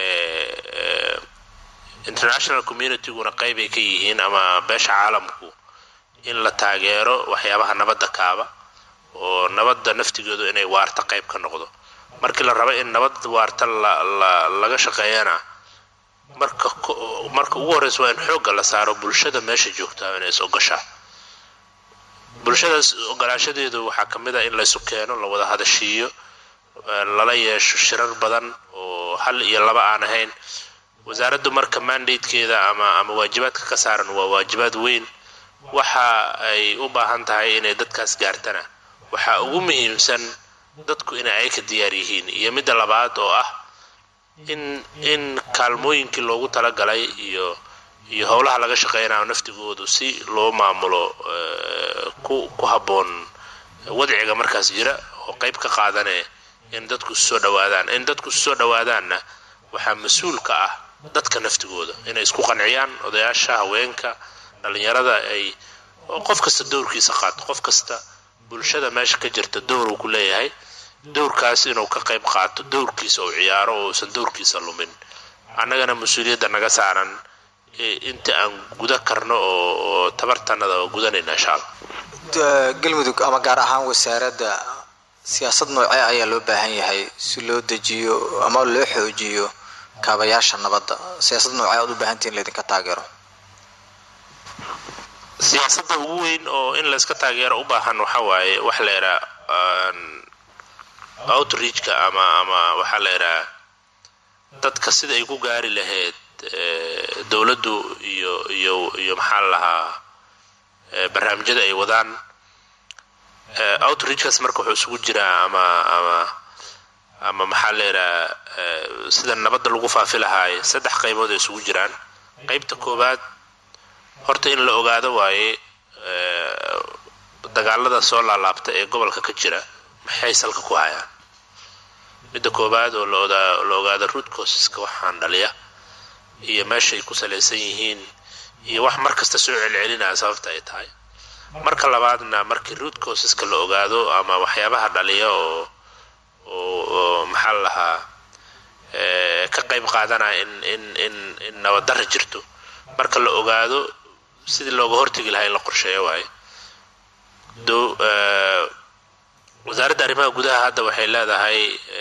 international communityguna qaybay ka yihiin ama beesha caalamku in la taageero waxyaabaha nabadda kaaba oo nabadda naftigeedu inay waarta qayb ka noqdo markii la rabo in nabad waarta laga shaqeeyana marka marka ugu horreysa waa in xoogga la saaro bulshada meesha joogtaa inay is ogashaa bulshadaas ogolaashadeedu waxaa ka mid a in laysu keeno la wada hadashiiyo lala yeesho shirar badan oo hal iyo laba aan ahayn wasaaraddu marka mandatekeeda ama ama waajibaadka ka saaran waa waajibaad weyn waxa ay u baahan tahay inay dadkaas gaartana waxaa ugu muhiimsan dadku inay ay ka diyaar yihiin iyo midda labaad oo ah in in kaalmooyinkii loogu talagalay iyo iyo howlaha laga shaqeynayo naftigoodu si loo maamulo ku ku habboon wadciga markaas jira oo qayb ka qaadane in dadku soo dhawaadaan in dadku soo dhawaadaanna waxaa mas-uul ka ah dadka naftigooda inay isku qanciyaan odayaasha haweenka dhalinyarada ay qof kasta dowrkiisa qaato qof kasta bulshada meesha ka jirta dowr uu ku leeyahay dowrkaas inuu ka qayb qaato dowrkiisa uu ciyaaro oo uusan dowrkiisa lumin annagana mas-uuliyadda naga saaran inta aan guda karno oo tabartanada oo gudanayna insha allah galmudug ama gaar ahaan wasaaradda siyaasad noocee ayaa loo baahan yahay si loo dejiyo ama loo xoojiyo kaabayaasha nabadda siyaasad noocee aad u baahantihin laydinka taageero siyaasadda ugu weyn oo in layska taageero u baahan waxa waaye waxa la yidhaha outreachka ama ama waxaa la yidhaha dadka sida ay ku gaari lahayd dowladdu iyo iyo iyo maxaa la lahaa barnaamijyada ay wadaan outreachkaas marka wuxuu isugu jiraa ama ama ama maxaa la yidhaha sida nabadda lagu faafi lahaaye saddex qaybood ay isugu jiraan qaybta koowaad horta in la ogaado waaye dagaalada soo laalaabta ee gobolka ka jira maxay salka ku hayaan midda koowaad oo la ogaado root causeska waxaan dhaliya iyo meeshaay ku salaysan yihiin iyo wax mar kasta soo celcelinaya sababta ay tahay marka labaadna markii root causeska la ogaado ama waxyaabaha dhaliya oo oo maxaa la lahaa ka qayb qaadanaya in in in in nabaddarra jirto marka la ogaado sidii looga hortegi lahaa in la qorsheeyo waaye wasaaradda arrimaha gudaha hadda waxay leedahay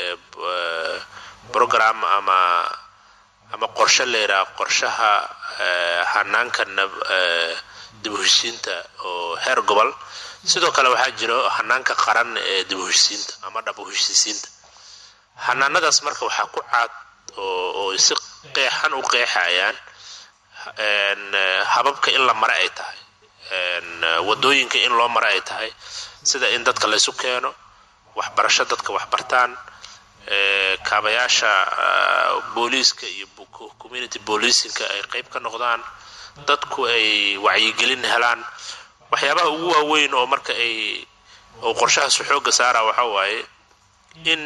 program ama ama qorshe la yidhaha qorshaha hanaanka dib u heshiinta oo heer gobol sidoo kale waxaa jiro hanaanka qaran ee dib u heshisiinta ama dhab u heshisiinta hanaanadaas marka waxaa ku caad oo oo si qeexan u qeexayaan hababka in la mare ay tahay wadooyinka in loo mare ay tahay sida in dadka laysu keeno waxbarasho dadka waxbartaan kaabayaasha booliiska iyo community boolicinka ay qeyb ka noqdaan dadku ay wacyigelin helaan waxyaabaha ugu waaweyn oo marka ay oo qorshahaasu xooga saara waxa waaye in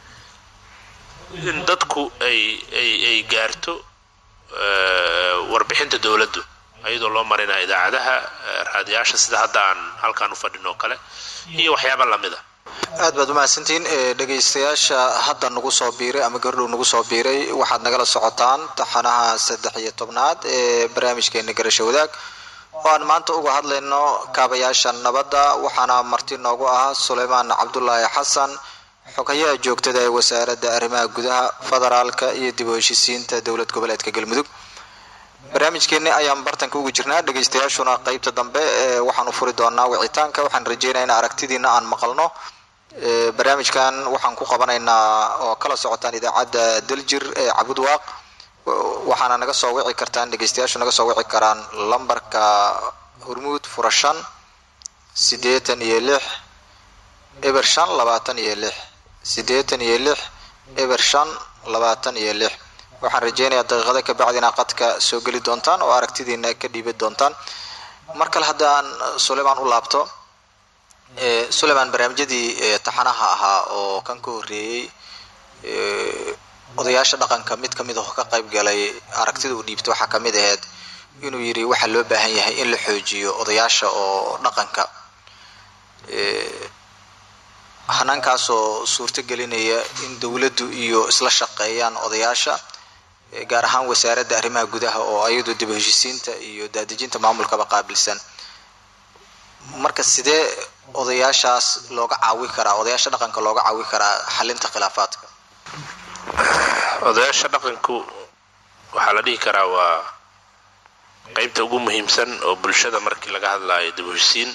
in dadku ay ay ay gaarto warbixinta dowladdu ayadoo loo marinaya idaacadaha raadiyaasha sida hadda aan halkaan u fadhin oo kale iyo waxyaaba lamida aad baad umahadsantihiin dhegaystayaasha hadda nagu soo biiray ama gardhow nagu soo biiray waxaad nagala socotaan taxanaha saddex iyo tobnaad ee barnaamijkeena garasho wadaag oo aan maanta uga hadlayno kaabayaasha nabadda waxaana marti noogu ah suleymaan cabdulaahi xasan xogayaha joogtada ee wasaaradda arrimaha gudaha federaalka iyo dib u heshisiinta dowlad goboleedka galmudug barnaamijkeeni ayaan bartanka ugu jirnaa dhegaystayaashuna qeybta dambe waxaan u furi doonaa wicitaanka waxaan rajeynaya in aragtidiina aan maqalno barnaamijkan waxaan ku qabanaynaa oo kala socotaan idaacadda daljir ee cabudwaaq waxaana naga soo wici kartaan dhegaystayaashu naga soo wici karaan lambarka hormuud fura shan siddeetan iyo lix eber shan labaatan iyo lix siddeetan iyo lix eber shan labaatan iyo lix waxaan rajeynayaa daqiiqada ka bacdi inaa qadka soo geli doontaan oo aragtidiina ka dhiibi doontaan mar kale haddaan suleymaan u laabto suleymaan barnaamijyadii taxanaha ahaa oo kan ka horreeyey odayaasha dhaqanka mid kamid ah oo ka qayb galay aragtida uu dhiibta waxaa kamid ahayd inuu yidhi waxaa loo baahan yahay in la xoojiyo odayaasha oo dhaqanka hanaankaasoo suurto gelinaya in dowladdu iyo isla shaqeeyaan odayaasha gaar ahaan wasaaradda arrimaha gudaha oo ayadu dib heshisiinta iyo daadejinta maamulkaba qaabilsan marka sidee odayaashaas looga caawi karaa odayaasha dhaqanka looga caawi karaa xalinta khilaafaadka odayaasha dhaqanku waxaa la dhihi karaa waa qeybta ugu muhiimsan oo bulshada markii laga hadlaayo dib heshisiin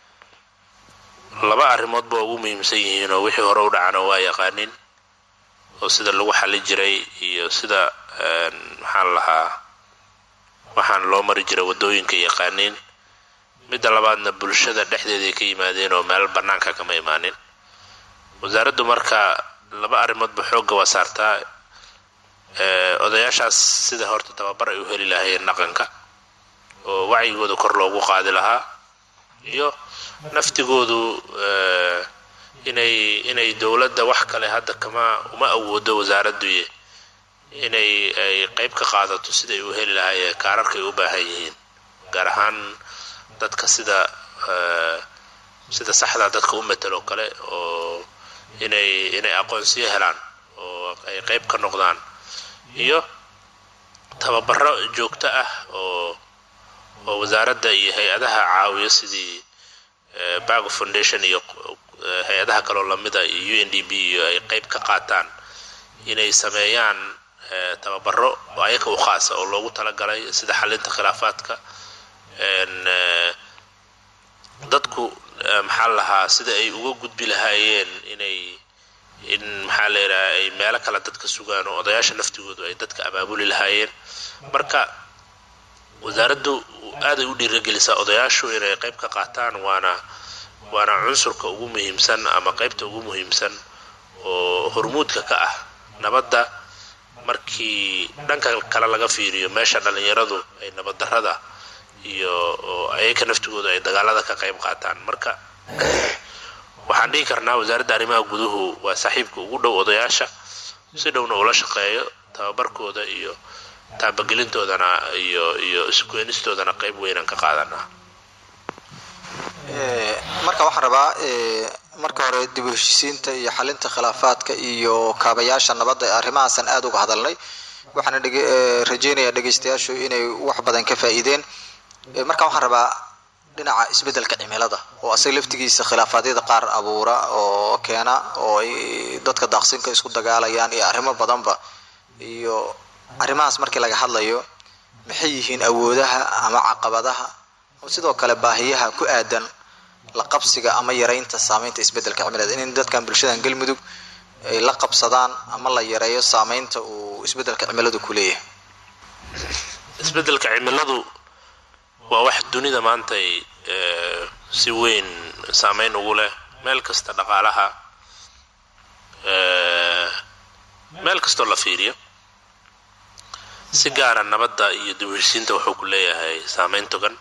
laba arrimoodba ugu muhiimsan yihiin oo wixii hore u dhacana waa yaqaanin oo sida lagu xali jiray iyo sida maxaan lahaa waxaan loo mari jiray waddooyinka yaqaaniin midda labaadna bulshada dhexdeeday ka yimaadeen oo meel bannaanka kama imaanin wasaaraddu marka laba arrimoodba xoogga waa saartaa odayaashaas sida horta tababar ay u heli lahaayeen dhaqanka oo wacyigooda kor loogu qaadi lahaa iyo naftigoodu inay inay dowladda wax kale hadda kama uma awoodo wasaaradduye inay ay qeyb ka qaadato siday u heli lahaayeen kaararka ay u baahan yihiin gaar ahaan dadka sida sida saxda dadka u matelo kale oo inay inay aqoonsiyo helaan oo ay qeyb ka noqdaan iyo tababaro joogto ah oo oo wasaaradda iyo hay-adaha caawiyo sidii bago foundation iyo hay-adaha kaloo lamida iyo u n d b iyo ay qeyb ka qaataan inay sameeyaan tababaro ayaga u khaasa oo loogu talagalay sida xalinta khilaafaadka dadku maxaa lahaa sida ay uga gudbi lahaayeen inay in maxaa la yidhaha ay meelo kale dadka sugaan oo odayaasha naftigoodu ay dadka abaabuli lahaayeen marka wasaaraddu aaday u dhiiragelisaa odayaashu inay qeyb ka qaataan waana waana cunsurka ugu muhiimsan ama qeybta ugu muhiimsan oo hormuudka ka ah nabadda markii dhanka kale laga fiiriyo meesha dhallinyaradu ay nabaddarrada iyo oo ayaga naftigooda ay dagaalada ka qayb qaataan marka waxaan dhihi karnaa wasaaradda arrimaha guduhu waa saaxiibka ugu dhow odayaasha si dhowna ula shaqeeyo tababarkooda iyo taabagelintoodana iyo iyo iskuenistoodana qayb weynaan ka qaadanaa marka waxaan rabaa marka hore dib u heshisiinta iyo xalinta khilaafaadka iyo kaabayaasha nabadda arrimahaasan aada uga hadalnay waxaana rajeynayaa dhegaystayaashu inay wax badan ka faa'iideen marka waxaan rabaa dhinaca isbeddelka cimilada oo asaga laftigiisa khilaafaadyada qaar abuura oo keena oo ay dadka daaqsinka isku dagaalayaan iyo arrimo badanba iyo arrimahaas markii laga hadlayo maxay yihiin awoodaha ama caqabadaha oo sidoo kale baahiyaha ku aadan la qabsiga ama yareynta saameynta isbedelka cimilada in dadkan bulshadan galmudug ay la qabsadaan ama la yareeyo saameynta uu isbedelka cimiladu ku leeyahay isbedelka cimiladu waa wax dunida maanta ay si weyn saameyn ugu leh meel kasta dhaqaalaha meel kastoo la fiiriyo si gaara nabadda iyo dibhirsiinta wuxuu ku leeyahay saameyn togan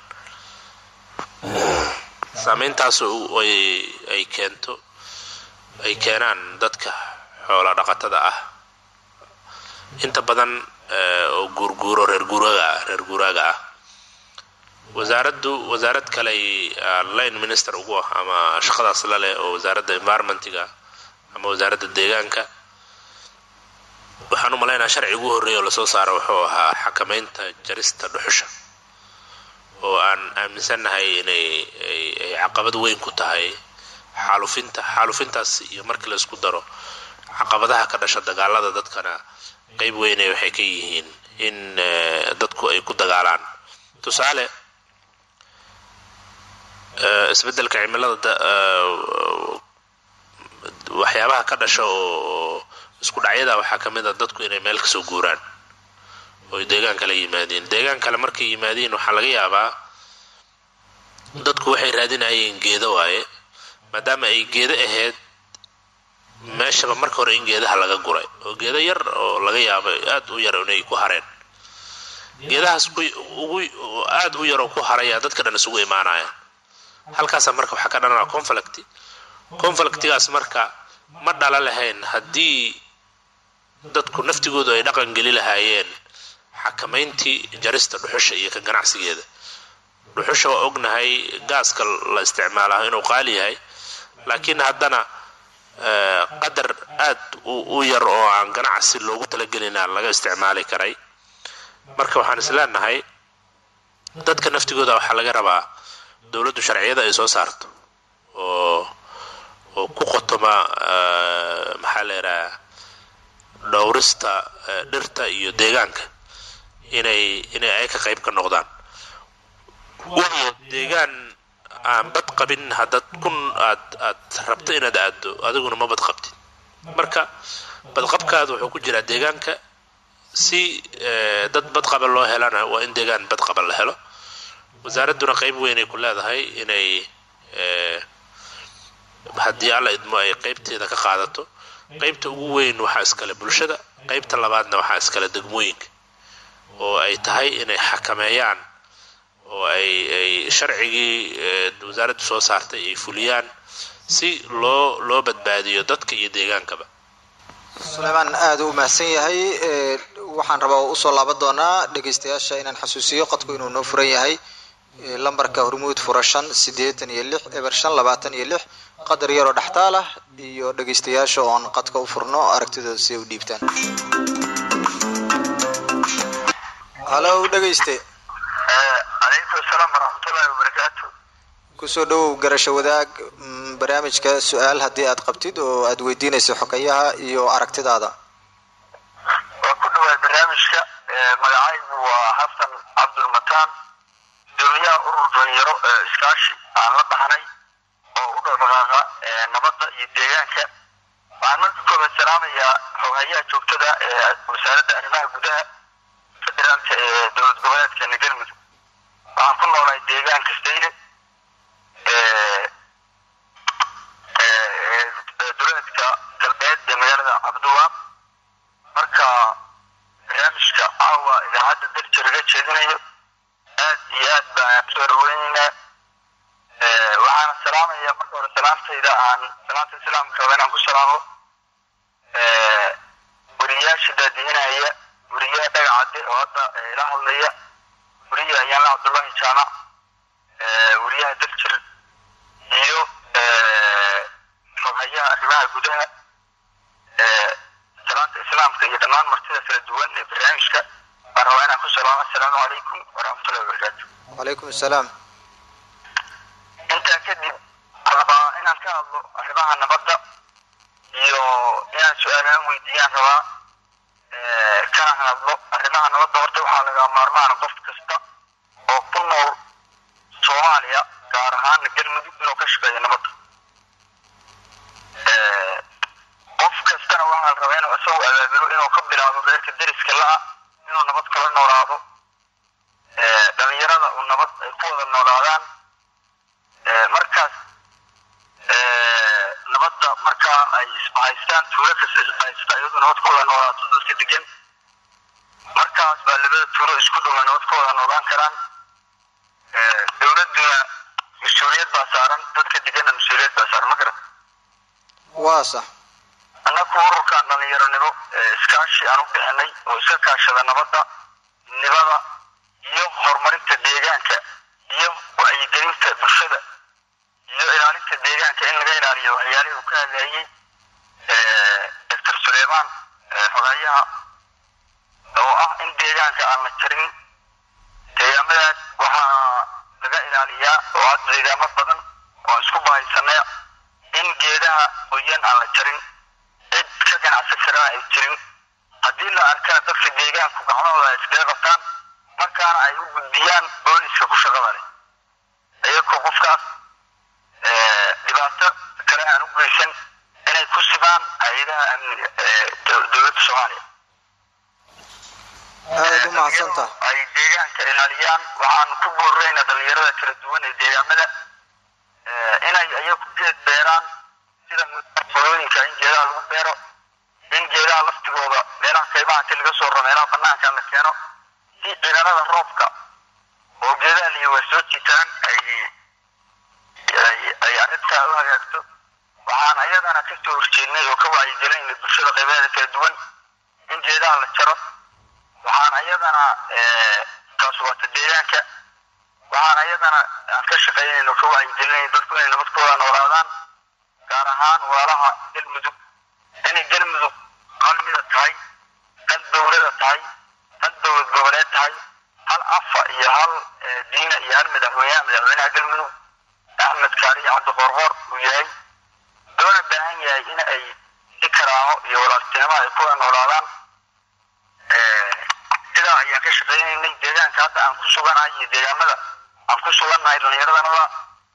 saameyntaas ay keento ay keenaan dadka xoola dhaqatada ah inta badan oo guurguuro reer guuraga reer guuraaga ah wasaaraddu wasaarad kaley line minister ugu ah ama shaqadaas la leh oo wasaaradda environmentiga ama wasaaradda deegaanka waxaan u malaynaa sharci ugu horreeya oo lasoo saara wuxuu ahaa xakamaynta jarista dhuxusha oo aan aaminsannahay inay ay caqabad weyn ku tahay xaalufinta xaalufintaas iyo markii la isku daro caqabadaha ka dhasha dagaalada dadkana qeyb weynay waxay ka yihiin in dadku ay ku dagaalaan tusaale isbeddelka cimilada waxyaabaha ka dhasha oo isku dhacyada waxaa ka mid a dadku inay meel kasoo guuraan oo ay deegaan kale yimaadeen deegaan kale markay yimaadeen waxaa laga yaabaa dadku waxay raadinayeen geedo waaye maadaama ay geedo ahayd meeshaba marka hore in geedaha laga guray oo geedo yar oo laga yaabo aad u yar inay ku hareen geedahaas ugu aad u yaroo ku haraya dadka dhan isugu imaanayaan halkaasaa marka waxaa ka dhanaa conflict conflictigaas marka ma dhala lahayn haddii dadku naftigoodu ay dhaqan geli lahaayeen xakamayntii jarista dhuxusha iyo ka ganacsigeeda dhuxusha waa ognahay gaaska la isticmaalaha inuu qaali yahay laakiin haddana qadar aad u yar oo aan ganacsi loogu talagelina laga isticmaali karay marka waxaan isleenahay dadka naftigooda waxaa laga rabaa dowladdu sharciyada ay soo saarto oo oo ku qotoma maxaa la yidhaha dhowrista dhirta iyo deegaanka inay inay ay ka qayb ka noqdaan waayo deegaan aan bad qabin haddaad kun aad aad rabto inaad aado adiguna ma bad qabtid marka badqabkaada wuxuu ku jiraa deegaanka si dad badqaba loo helana waa in deegaan badqaba la helo wasaaradduna qayb weynay ku leedahay inay haddii alla idmo ay qaybteeda ka qaadato qaybta ugu weyn waxaa iskale bulshada qaybta labaadna waxaa iskale degmooyinka oo ay tahay inay xakameeyaan oo ay ay sharcigii wasaaraddu soo saartay ay fuliyaan si loo loo badbaadiyo dadka iyo deegaankaba suleymaan aada u mahadsan yahay waxaan rabaa usoo laaban doonaa dhegeystayaasha inaan xasuusiyo qodku inuu noo furan yahay lambarka hormuud fura shan siddeetan iyo lix eber shan labaatan iyo lix qadar yaroo dhextaal ah iyo dhegeystayaasha oon qadka u furno aragtidooda si ay u dhiibtaan halo dhegeyste calaykum asalaam waraxmatullaahi wabarakaatu kusoo dhowow garasho wadaag barnaamijka su-aal haddii aad qabtid oo aad weydiinayso xogayaha iyo aragtidaada waa ku dhawaad barnaamijka magacaygu waa xasan cabdulmataan gudoomiyaha urur dhalinyaro ee iskaashi aan la dhahnay oo u dhaqdhaqaaqa nabadda iyo deegaanka waxaan marka koobaad salaamayaa xoghayaha joogtada ee wasaaradda arrimaha gudaha federaalka ee dowlad goboleedkeena galmudug waxaan ku noolahay deegaanka stayre duleedka galbeed ee magaalada cabdiwaab marka barnaamijka caawa idaacadda darja laga jeedinayo aad iyo aad baan soo dhaweyneynaa waxaana salaamaya marka hore salaamtayda aan salaamta islaamka raba inaan ku salaamo weriyaasha daadihinaya weriyaha dhagacadde oo hadda ila hadlaya weriyaha ayaanla cabdullahi jaamac weriyaha daljir iyo xoghayaha arrimaha gudaha salaanta islaamka iyo dhammaan martida kala duwan ee barnaamijka waan rabaa inaan ku salaamo assalaamu calaykum waraxmatullahi wabarakaatu wacalaykum assalaam intaa kadib waxaan rabaa inaan ka hadlo arrimaha nabadda iyo inaan su-aalaan weydiiyaan rabaa kana hadlo arrimaha nabadda horta waxaa laga maarmaana qof kasta oo ku nool soomaaliya gaar ahaan galmudug inuu ka asagu abaabilo inuu ka bilaabo reerka deriska la-a inuu nabad kala noolaado dhalinyarada uu nabad ay ku wada noolaadaan markaas nabadda markaa ay isbahaystaan tuulo kasta isbahaysta iyadu nabad ku wada noolaato dadka degan markaas baa labada tuulo isku dhowa nabad ku wada noolaan karaan dowladduna mas-uuliyad baa saaran dadka deganna mas-uuliyad baa saaran ma garan waa sax annaku ururkan dhalinyaronimo iskaashi aan u bixinay oo iska kaashada nabadda nibada iyo horumarinta deegaanka iyo wacyigelinta bulshada iyo ilaalinta deegaanka in laga ilaaliyo waxyaalihii uu ka hadlayay doctor suleymaan xogeeyaha oo ah in deegaanka aan la jarin deegaamadaas waxaa laga ilaaliyaa oo hadda deegaamo badan oo isku bahaysanay in geedaha qoyan aan la jarin cid ka ganacsan karana ay jirin haddii la arkana dadka deegaanku gacmahooda ay iskaga qabtaan markaana ay u gudbiyaan booliska ku shaqada leh iyagoo qofkaas dhibaato kale aan u geysan inay ku sibaan hay-adaha amniga ee dowladda soomaaliya aadaad u mahadsanta ay deegaanka ilaaliyaan waxaan ku boorreyna dhalinyarada kala duwan ee deegaamada inay ayagu geed beeraan sida qolooyinka in geedaha lagu beero in geedaha laftigooda meelaha kaymaha inti laga soo raro meelaha banaanka la keeno si ciidanada roobka oo geedaha liya waa soo jitaan ay ay arrintaa u hagaagto waxaan ayadana ka soo horjeednay oo ka wacyigelinay bulshada qaybaheeda kala duwan in geedaha la jaro waxaan ayadana taas waata deegaanka waxaan ayadana aan ka shaqeynayno ka wacyigelinay dadku inay nabad ku wada noolaadaan gaar ahaan walaalaha galmudug inay galmudug hal mida tahay hal dowlada tahay hal dowlad goboleed tahay hal afa iyo hal diina iyo hal madaxweyneha madaxweynaha galmudug axmed kaariyo cabdi qorqor uu yahay loona baahan yahay in ay si karaamo iyo walaaltinimo ay ku wada noolaadaan sidaa ayaan ka shaqeynaynay deegaanka hadda aan ku suganahay iyo deegaamada aan ku sugannahay dhallinyaradannada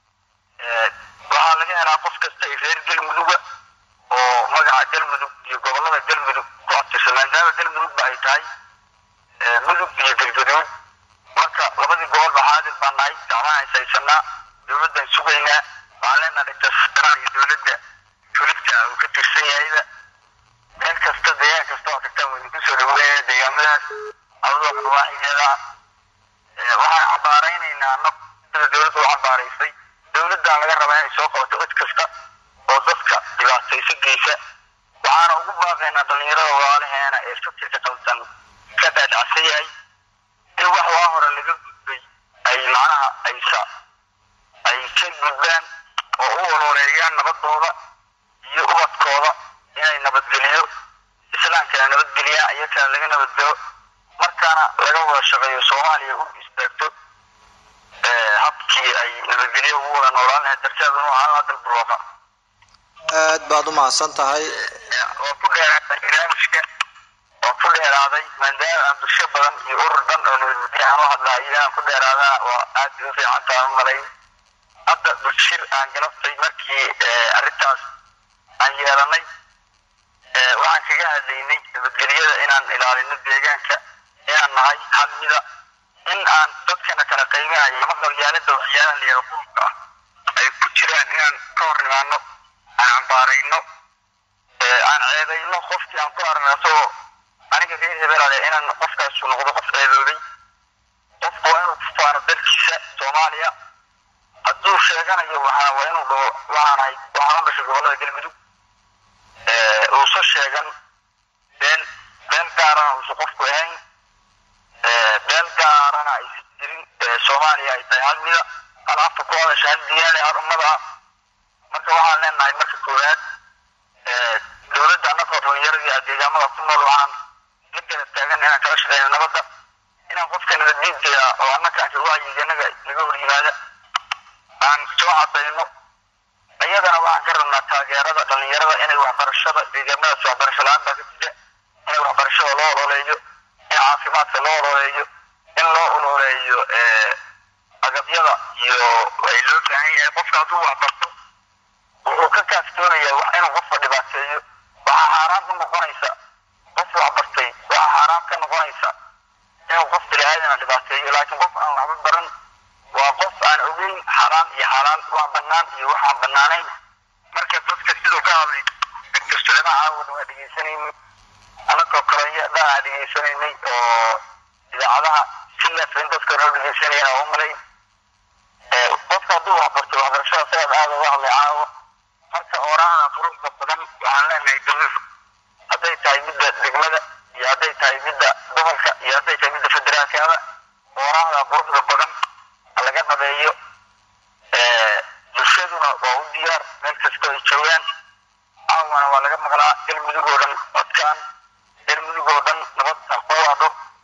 waxaa laga helaa qof kasta ay reer galmuduga oo magaca galmudug iyo gobollada galmudug ku abtirsan maadaama galmudugba ay tahay mudug iyo galgaduud marka labadii gobolba xaadir baan nahay gacmaha ishaysanaa dowladdan sugaynaa waxaan leenaha dhigtasaan iyo dowladda fuligta uu ka tirsan yahayba meel kasta deegaan kasta oo tagtaan waynu kusoo dhaweynaya deegaamadaas adadoo nawaaxigeeda waxaan cabaaraynaynaa annagu sida dowladda u cabaaraysay dowladdan laga rabaa inay soo qabato cid kasta oo dadka dhibaatayso geysa waxaana ugu baaqaynaa dhallinyarada walaalaheena ee fikirka qaldan ka dhaadhacsan yahay in wax waa hore laga gudbay ay macnaha aysa ay ka gudbaan oo u ololeeyaan nabadooda iyo ubadkooda inay nabadgeliyo islaamkana nabadgeliyaan iyakana laga nabadgelo markaana laga wada shaqeeyo soomaaliya u istaagto habkii ay nabadgelyo ugu wada noolaan lahayd darteeda nu ahaan lahaa dal barwaaqa aad baad u mahadsan tahay waa ku dheeraaday barnaamijka waa ku dheeraaday maadaama aan bulsho badan iyo urur dhan oo nabadgelyo aan u hadlahay inaan ku dheeraadana waa aad u fiican tahay u malayn hadda bulshir aan galabtay markii arrintaas aan yeelanay waxaan kaga hadlaynay nabadgelyada inaan ilaalino deegaanka inaan nahay hal mida in aan dadkana kala qaybinayo ama qabyaalada waxyaalaha layara qulubka ah ay ku jiraan inaan ka hor nimaano aan cambaarayno aan ceebayno qofkii aan ku aragno asagoo aniga reer hebelale inaan qofkaasu noqdo qof ceeboobay qofku waa inuu ku faano dalkiisa soomaaliya hadduu sheeganayo waxaa waa inuu dhaho waxaanahay waxaan u dhashay gobollada galmudug uusa sheegan been been gaarana uusa qofku ahayn been gaarana aysan jirin soomaaliya ay tahay hal mida hal afka ku hadasha hal diyaane hal ummada ah marka waxaan leenahay marka koowaad dowladda annagoo dhalinyaradii a deegaamada ku nool waxaan la garab taagan inaan kala shaqeyno nabadda inaan qofka nabaddiinta oo annaka aan wacyiga naga naga hor yimaada aan soo cadayno iyadana waxaan ka rabnaa taageerada dhalinyarada inay waxbarashada deegaamadaas waxbarasho la-aan baa ka jira inay waxbarashada loo ololeeyo in caafimaadka loo ololeeyo in loo ololeeyo agabyada iyo ay loo baahan yahay qofka hadduu waxbarto wuxuu ka kaaftoonayaa wax inuu qofka dhibaateeyo waxaa xaaraan u noqonaysa bannaan iyo waxaan bannaanayn marka dadka siduu ka hadlay doctor suleyman caawan waa dhegeysanayni anagoo kale dhanaa dhegeysanaynay oo idaacadaha si leefa in dadka noo dhegeysanayana u malay qofka hadduu waxbarto waxbarashada sidaad aada uga hadlay caawa marka oorahana quruxda badan waxaan leenahay dowladu hadday tahay midda degmada iyo hadday tahay midda gobolka iyo hadday tahay midda federaalkada oorahda quruxda badan ha laga dhabeeyo bulshaduna waa u diyaar meel kastoo ay joogaan caawana waa laga maqlaa galmudug oo dhan codkaan galmudug oo dhan nabad ha ku waadho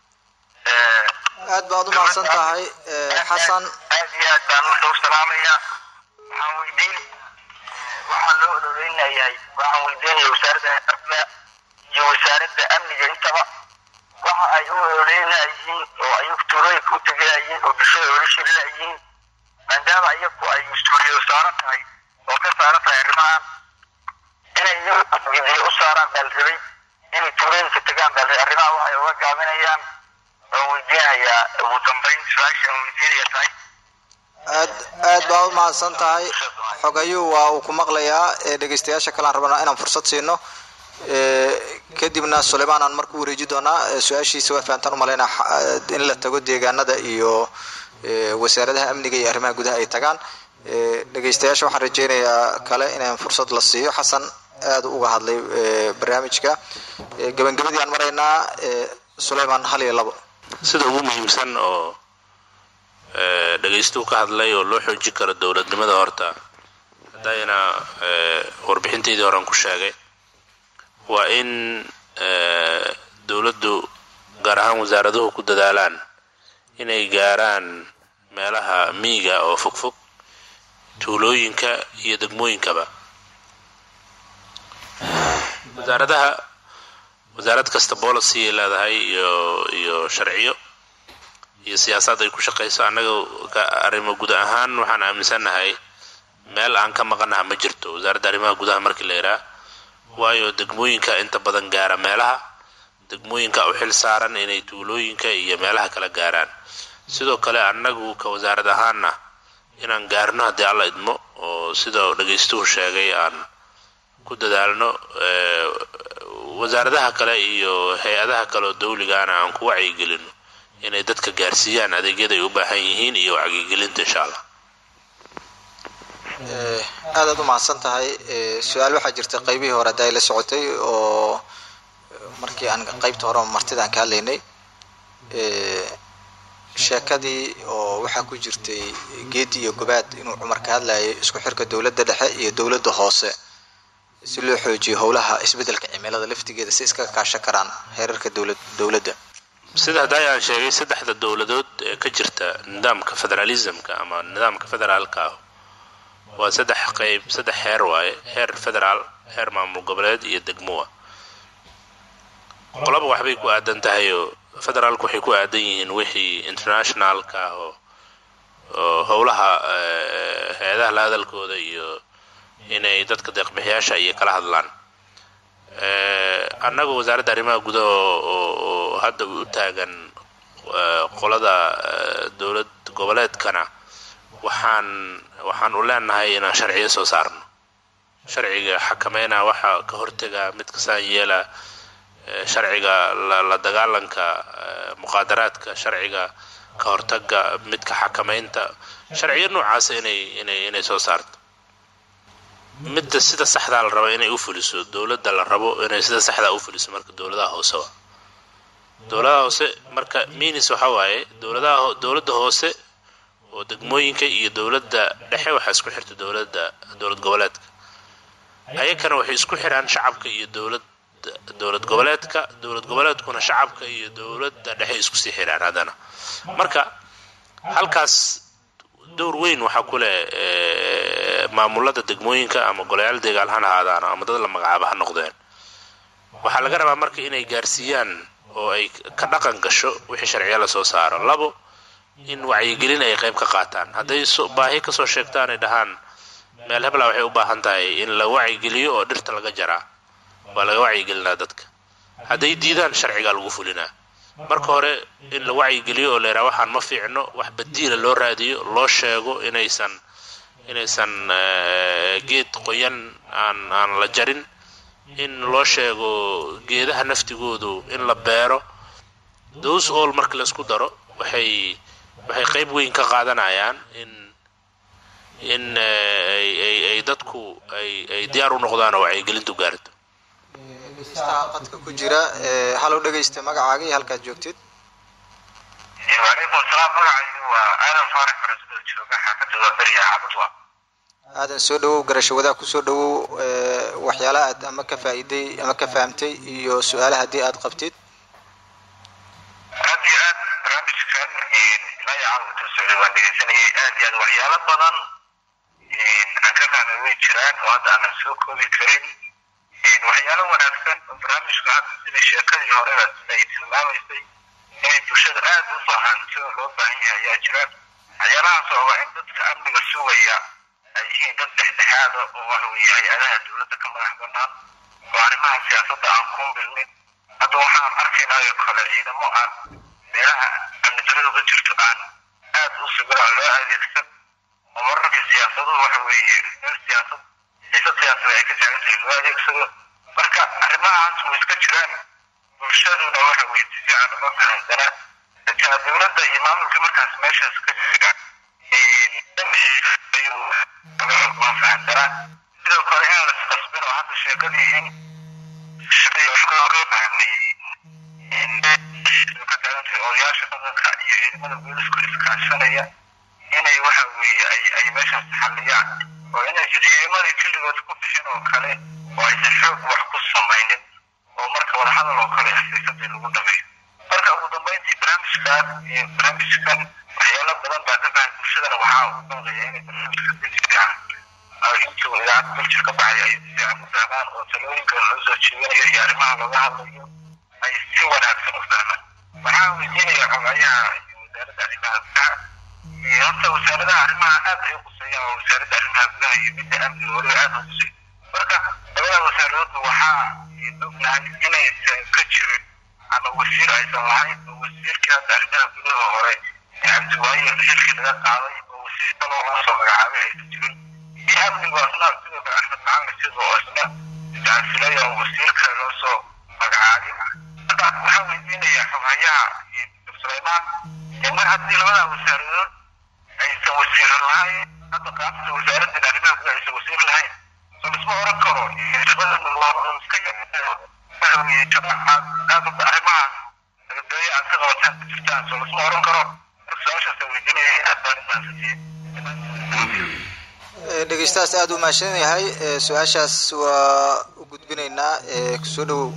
aad baad u mahadsan tahay xasan aad iyo aad baan marka u salaamayaa waxaan weydiin waxaan loo ololeynayahay waxaan weydiinaya wasaaradda xirfada iyo wasaaradda amniga intaba waxa ay u ololeynayihiin oo ayagu tuulooyinka u tegayihiin oo bulshada ola shirinayihiin maadaama iyagu ay mas-uuliyado saaran tahay oo ka saaran tahay arrimahan inay iyagu gidiyo u saaraan baa la rabay inay tuulooyinka tegaan baa la rabay arrimaha waxay uga gaabinayaan waan weydiinayaa ugu dambayn su-aasha aan weydiinaya tahay aad aad baa u mahadsan tahay xogayuu waa uu ku maqlayaa ee dhegeystayaasha kale aan rabnaa inaan fursad siino kadibna suleymaan aan marku wareeji doonaa su-aashiisa waa fahantaan umalaynaa in la tago deegaanada iyo wasaaradaha amniga iyo arrimaha gudaha ay tagaan dhegeystayaasha waxaan rajeynayaa kale inaan fursad la siiyo xasan aada uga hadlay barnaamijka gabagabadii aan maraynaa suleymaan hal iyo labo sida ugu muhiimsan oo dhegaystuhu ka hadlay oo loo xoojin karo dowladnimada horta haddayna warbixinteydii horean ku sheegay waa in dowladdu gaar ahaan wasaaraduhu ku dadaalaan inay gaaraan meelaha miyiga oo fogfog tuulooyinka iyo degmooyinkaba wasaaradaha wasaarad kasta policy ay leedahay iyo iyo sharciyo iyo siyaasad ay ku shaqayso annaga arrimo guud ahaan waxaan aaminsannahay meel aan ka maqanaha ma jirto wasaaradda arrimaha gudaha markii la yidhaah waayo degmooyinka inta badan gaara meelaha degmooyinka u xil saaran inay tuulooyinka iyo meelaha kala gaaraan sidoo kale annagu ka wasaarad ahaanna inaan gaarno haddii alla idmo oo sida dhagaystuhu sheegay aan ku dadaalno wasaaradaha kale iyo hay-adaha kale oo dawligaana aan ku wacyigelino inay dadka gaarsiiyaan adeegyada ay u baahan yihiin iyo wacyigelinta insha allah aadaad u mahadsan tahay su-aal waxaa jirta qaybihii hore hadda ay la socotay oo markii aan qaybta hore martida aan ka hadlaynay sheekadii oo waxaa ku jirtay geedi iyo gobaad inuu cumar ka hadlayay isku xirka dowladda dhexe iyo dowladda hoose si loo xoojiyo howlaha isbeddelka cimilada laftigeeda si iskaga kaashan karaan heerarka dowlad dowladda sida hadday aan sheegay saddexda dowladood ee ka jirta nidaamka federalismka ama nidaamka federaalka ah waa saddex qeyb saddex heer waaye heer federaal heer maamul goboleed iyo degmowa qolaba waxbay ku aadan tahay oo federaalku waxay ku aadan yihiin wixii internationalka ah oo oo howlaha hay-adaha la hadalkooda iyo inay dadka deeqbixiyaasha iyo kala hadlaan annaga wasaaradda arrimaha gudaha oo hadda u taagan qolada dowlad goboleedkana waxaan waxaan u leenahay inaan sharciyo soo saarno sharciga xakameynaa waxaa ka hortaga mid kasaan yeela sharciga la dagaalanka muqaadaraadka sharciga ka hortaga midka xakameynta sharciyo noocaasa inay inay inay soo saarto midda sida saxdaa la rabo inay u fuliso dowladda la rabo inay sida saxdaa u fuliso marka dowladaha hoose wa dowladaha hoose marka minis waxa waaye dowladaha dowladda hoose oo degmooyinka iyo dowladda dhexe waxaa isku xirta dowladda dowlad goboleedka ayakana waxay isku xiraan shacabka iyo dowlad dowlad goboleedka dowlad goboleedkuna shacabka iyo dowladda dhexe isku sii xiraan haddana marka halkaas dowr weyn waxaa ku leh maamulada degmooyinka ama golayaal deegaal han ahaadaan ama dad la magacaaba ha noqdeen waxaa laga rabaa marka inay gaarsiiyaan oo ay ka dhaqan gasho wixii sharciya lasoo saaro labo in wacyigelin ay qayb ka qaataan hadday baahi kasoo sheegtaan ay dhahaan meel hebla waxay u baahan tahay in la wacyigeliyo oo dhirta laga jaraa waa laga wacyigelinaa dadka hadday diidaan sharcigaa lagu fulinaa marka hore in la wacyigeliyo oo la yidhaha waxaan ma fiicno wax badiila loo raadiyo loo sheego inaysan inaysan eh, geed qoyan aan aan la jarin in loo sheego geedaha naftigoodu in la beero those all marka laisku daro waxay waxay qayb weyn ka qaadanayaan in in eh, ay ay ay dadku ay ay diyaar u noqdaan oo wacyigelintu gaarto dhegeystaha qadka ku jira ee, halow dhegeysta magacaaga iyo halkaad joogtid وعليكم السلام magacaygu waa aadan faarax farasdo jooga xaafadda waa beriya cabudwa aadan soo dhawow garasho wadaag kusoo dhawow ee, waxyaalaha aad ama ka faa'iiday ama ka fahamtay iyo su-aalaha haddii aad qabtid aad iyo aad barnaamijkan ilaa iyo caawa intuu socday waan dhegeysanayay aad iyo aad waxyaalo badan aan ka fahmay way jiraan oo hadda aanan soo koobi karin waxyaalo wanaagsan oo barnaamijku hadda sida sheekadii horeba ay tilmaamaysay inay bulshada aad u fahanto loo baahan yahay ayaa jira waxyaalahaas oo waa in dadka amniga sugaya ay yihiin dad dhexdhexaada oo waxa weeye hay-adaha dowladda ka madax banaan oo arrimaha siyaasadda aan ku milmin hadda waxaan arkaynaa oo kale ciidamo aan meelaha amni darradu ka jirto aan aad u sugiraan loo adeegsan oo mararka siyaasaduhu waxa weeye meel siyaasad xiisad siyaasada ay ka taagan tahay loo adeegsado marka arrimahaas way iska jiraan bulshaduna waxa weeye si fiican uma fahansana xitaa dowladda iyo maamulka markaas meeshaas ka jira ma fahansana sidoo kale in lasqasbin oo hadda sheekadii in ka taagantahay odayaasha dhaqanka iyo ciidamada boolisku iskaashanaya inay waxa weeye ay ay meeshaas xalliyaan oo inay ciidamadii keligood ku bixin oo kale oo aysan xoog wax ku samaynin oo marka wadahadal oo kale xasiisadii lagu dhameeyo marka ugu dambeyntii barnaamijkaas iyo barnaamijkan waxyaalo badan baa ka fahan bulshadana waxaa ugu baaqaya inay barnaamijka si fiican oo intuu idaacadda daljir ka baxay ay si fiican u fahmaan oo talooyinka loo soo jeedinayo iyo arrimaha looga hadlayo ay si wanaagsan u fahmaan waxaa weydiinaya xogayaha iyo wasaaradda arrimaha gudaha Eh, horta wasaaradaha arrimaha aad ay u quseeyaan waa wasaaradda arrimaha gudaha iyo midda amniga weliba aad u quseey marka labada wasaaradoodba waxaa ognahay inaysan ka jirin ama wasiir aysan lahayn oo wasiirkii hadda arrimaha gudaha hore ee cabdiwaaye xilkii laga qaaday oo wasiir kaloo loo soo magacaabay aysan jirin iyo amnigu asna sidoo kale axmed maxamed sidoo oo isna iscasilay oo wasiir kale loo soo magacaabay marka waxaa weydiinayaa xoghayaha dr suleymaan in mar haddii labada wasaaradood aysan wasiiro lahayn hadda qaabta wasaaraddan arrimaha gudaha aysan wasiir lahayn so lisma oran karo shaqada waa iska waxa weeye shaqa aad aad hadda arrimaha nabadgelyo aad ka qabataan ku jirtaan so lisma oran karo marka su-aashaasa weydiinaya aad baan u mahadsantihiin Ee, dhegeystahaas aad u mahadsan yahay ee, su-aashaas waa u gudbinaynaa ee, kusoo dhawow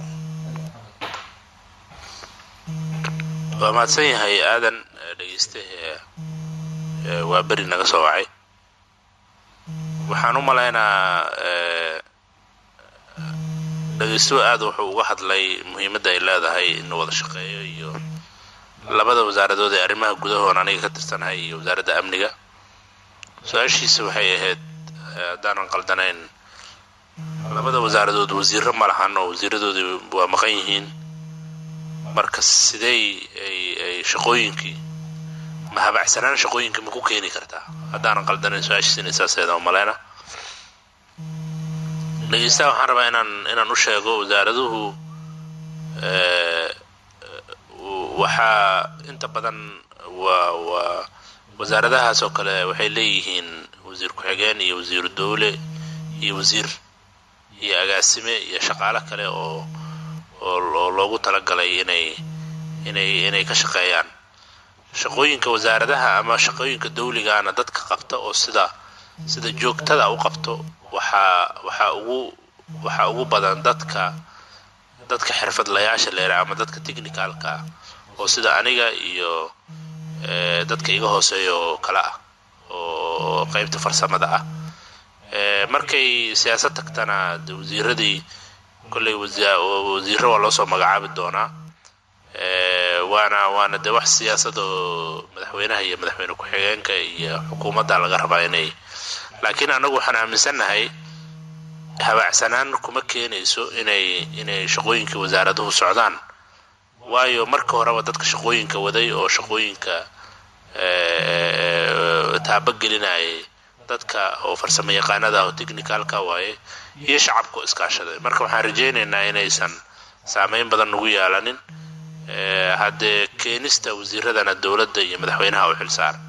waa mahadsan yahay aadan eh, dhegeyste eh, eh, waa beri naga soo wacay waxaan u malaynaa eh, dhegeystuhu aad wuxuu uga hadlay muhiimadda ay leedahay in wada shaqeeyo iyo labada wasaaradood ee arrimaha gudahoon aniga ka tirsanahay iyo wasaaradda amniga su-aashiisa waxay ahayd eh, haddaanan qaldanayn labada wasaaradood wasiiro ma lahan oo wasiiradoodii waa maqan yihiin marka sidey ay ay shaqooyinkii ma habacsanaan shaqooyinka ma ku keeni kartaa haddaanan qaldanayn su-aashiisina saaseeda oo maleyna dhegeystaha waxaan rabaa inaan inaan u sheego wasaaraduhu eh, waxaa inta badan waa waa wasaaradahaas oo kale waxay leeyihiin wasiir ku-xigeen iyo wasiiru dowle iyo wasiir iyo agaasime iyo shaqaale kale oo oo oo loogu talagalay inay inay inay ka shaqeeyaan shaqooyinka wasaaradaha ama shaqooyinka dawligaana dadka qabta oo sida sida joogtada u qabto waxaa waxaa ugu waxaa ugu badan dadka dadka xirfadlayaasha leera ama dadka technicalka ah oo sida aniga iyo eh, dadka iga hooseeya oo kale ah oo qeybta farsamada ah Eh, markay siyaasad tagtana de wasiiradii kolley wasa- wasiiro waa loo soo magacaabi doonaa Eh, waana waana de wax siyaasad oo madaxweynaha iyo madaxweyne ku-xigeenka iyo xukuumadda laga rabaa inay laakiin anagu waxaan aaminsannahay habacsanaan kuma keenayso inay inay shaqooyinkii wasaaraduhu socdaan waayo marka horeba dadka shaqooyinka waday oo shaqooyinka eh, taabagelinayay dadka oo farsamo yaqaanada oo technicalka waaye iyo shacabka oo iskaashaday marka waxaan rajaynaynaa inaysan saameyn badan nagu yeelanin haddee keenista wasiiradana dowladda iyo madaxweynaha u xilsaaran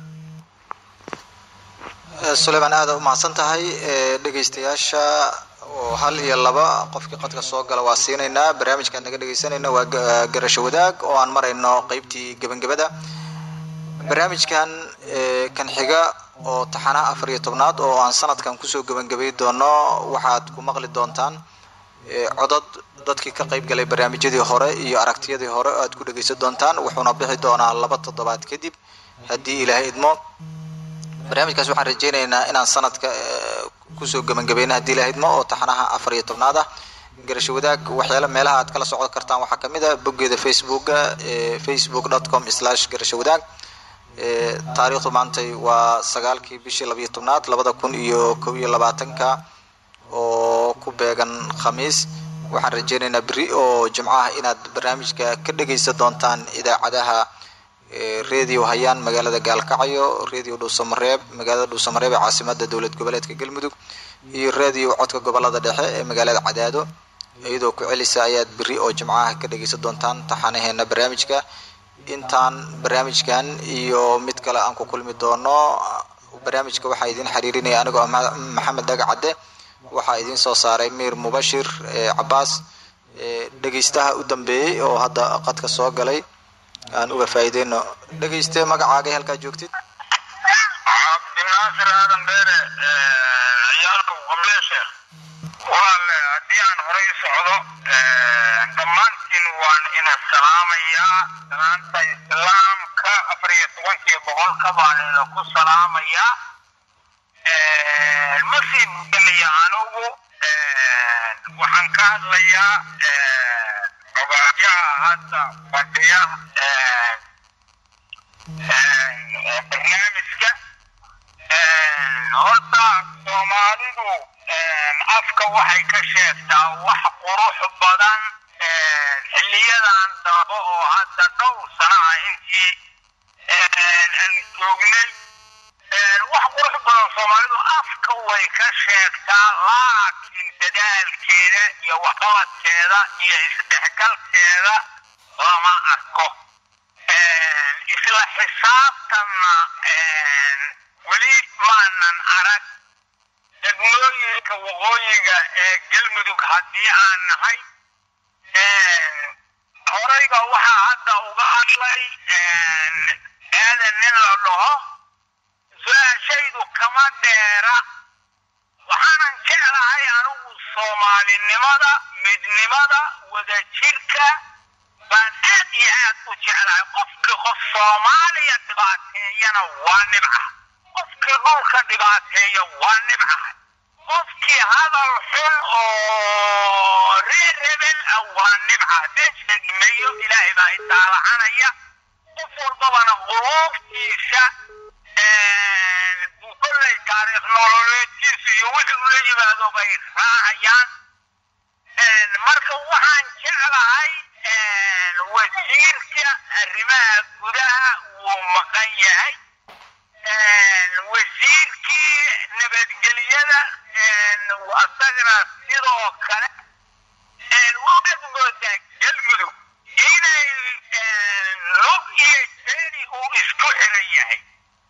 suleymaan aada u mahadsan tahay dhegaystayaasha oo hal iyo laba qofkii qadka soo gala waa siinaynaa barnaamijkaan naga dhegaysanayna waa garasho wadaag oo aan marayno qeybtii gebangabada barnaamijkan kan xiga oo taxanaha afar iyo tobnaad oo aan sanadkan kusoo gebangabay doono waxaad ku maqli doontaan codad dadkii ka qayb galay barnaamijyadii hore iyo aragtiyadii hore oo aad ku dhegaysan doontaan wuxuuna bixi doonaa laba toddobaad kadib haddii ilaahay idmo barnaamijkaas waxaan rajeynaynaa inaan sanadka kusoo gebangabeyna haddii ilaahay idmo oo taxanaha afar iyo tobnaad ah garasho wadaag waxyaala meelaha aad kala socon kartaan waxaa kamid a boggeeda facebooka facebook dot com slash garasho wadaag taariikhdu maantay waa sagaalkii bishii labayo tobnaad labada kun iyo kow iyo labaatanka oo ku beegan khamiis waxaan rajeynaynaa beri oo jimco ah inaad barnaamijka ka dhegaysan doontaan idaacadaha radio hayaan magaalada gaalkacyo radio dhuusamareeb magaalada dhuusamareeb ee caasimada dowlad goboleedka galmudug iyo radio codka gobolada dhexe ee magaalada cadaado iyadoo ku celisa ayaad beri oo jimcaha ka dhegaysan doontaan taxanaheena barnaamijka intaan barnaamijkan iyo mid kale aan ku kulmi doono barnaamijka waxaa idin xiriirinaya anigoo maxamed dhaga cadde waxaa idin soo saaray miir mubashir cabaas dhegaystaha u dambeeyey oo hadda qadka soo galay aan uga faa'iideyno dhegayste magacaagay halkaa joogtid cabdinaasir aadan beere ciyaalka qableeshe walaale haddii aan horay socdo dhammaantiin waan ina salaamayaa salaanta islaamka afar iyo tobankiiyo boqolka baan ina ku salaamayaa masii budanaya anugu waxaan ka hadlayaa ogaadyaha hadda fadhiya barnaamijka horta soomaalidu afka waxay ka sheegtaa wax qurux badan xiliyadan dambe oo hadda dhowr sana ah intii aan joognay wax qurux badan soomaalidu afka way ka sheegtaa laakiin dadaalkeeda iyo waxqabadkeeda iyo isdhexgalkeeda lama arko isla xisaabtanna weli maanan arag degmooyinka waqooyiga ee galmudug haddii aan nahay horayba waxaa hadda uga hadlay aadan nin la dhaho su-aashaydu kama dheera waxaanan jeclahay anigu soomaalinimada midnimada wadajirka baan aad iyo aad u jeclahay qofkii qof soomaaliya dhibaateeyana waa nibca qofkii dhulka dhibaateeya waa nibca qofkii hadal xun oo reer rebel ah waa nibca deesheegmeeyo ilaahay baa itaalacanaya qof walbabana quluubtiisa buu kollay taariikh nololeedkiisu iyo wixii ula yimaado bay raacayaan marka waxaan jeclahay wasiirka arrimaha gudaha wuu maqan yahay wasiirkii nabadgelyada asagana sidoo kale waxaad moodaa galmudug inay lug iyo jeeni uu isku xiran yahay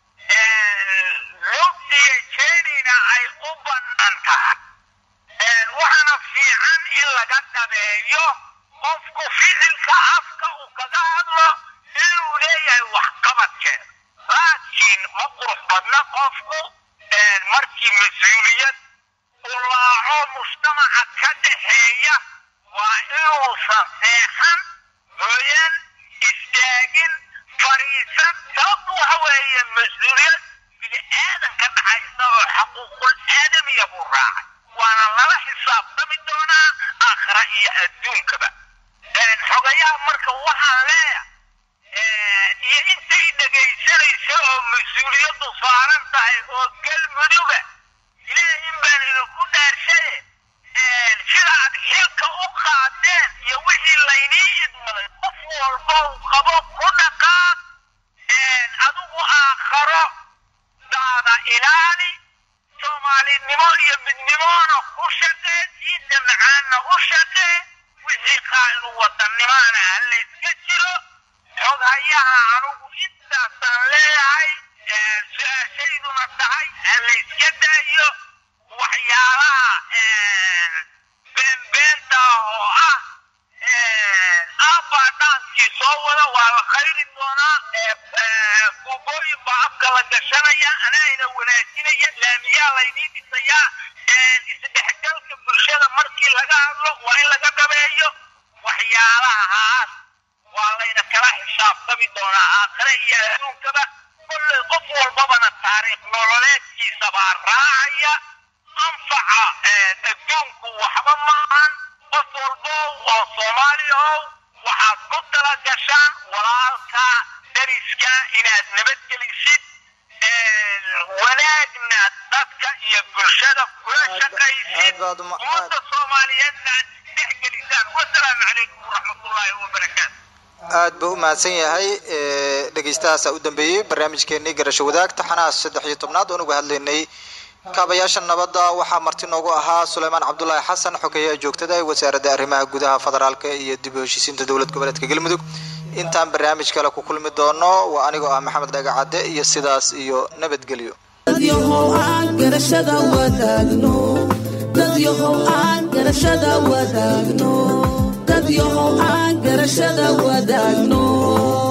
lug iyo jeenina ay u bannaan tahay waxaana fiican in laga dhabeeyo qofku ficilka afka uu kaga hadlo inuu leeyahay waxqabadkeeda laakiin ma qurux badna qofku markii mas-uuliyad uu laaco mujtamaca ka dhaxeeya waa inuusan seexan hooyan istaagin fariisan sababtu waxa weeye mas-uuliyad bini aadan ka dhaxaysa oo xaquuqul aadamiya buu raacay waana lala xisaabtami doonaa aakhira iyo adduunkaba xogayaha marka waxaan leeyahay iyo intay dhegaysanaysa oo mas-uuliyaddu saaran tahay oo galmuduga ilaahin baan idinku dhaarshaye sida aad xilka u qaadeen iyo wixii laynii idmaday qof walba uu qabo ku dhaqaaq adigu aakharo daada ilaali soomaalinimo iyo midnimoona ku shaqee diinta macaanna u shaqee wixii qaa'inu wadannimana ha layska jiro xog hayaha anugu intaasaan leeyahay su-aashayduna tahay ha layska daayo waxyaalaha beenbeenta oo ah aabbaa dhaankii soo wada waa la khayri doonaa buubooyin baa afka la gashanaya anaayna wanaajinaya laamiyaa laydiin dhisayaa isdhexgalka bulshada markii laga hadlo waa in laga dhabeeyo waxyaalahaas waa layna kala xisaabtami doonaa aakhire iyo adduunkaba kolley qof walbabana taariikh nololeedkiisa baa raacaya anfaca adduunku waxba maahan qof walbo oo soomaali ahow waxaad ku tala gashaan walaalka dariska inaad nabadgelisid wanaagna dadka iyo bulshada kula shaqaysid ummadda soomaaliyeedna aad isdhexgelisaan wasalaamu calaykum waraxmatullaahi wabarakaatu aad buu u mahadsan yahay dhegeystahaasa u dambeeyey barnaamijkeenii garasho wadaag taxanaha saddex iyo tobnaad oon uga hadlaynay kaabayaasha nabadda waxaa marti noogu ahaa suleymaan cabdulaahi xasan xogeyaha joogtada ee wasaaradda arrimaha gudaha federaalka iyo dib u heshiisiinta dowlad goboleedka galmudug intaan barnaamij kale ku kulmi doono waa anigoo ah maxamed dhagacadde iyo sidaas iyo nabadgelyo dadyahow aan garashada wadaagno dadyahow aan garashada wadaagno dadyahow aan garashada wadaagno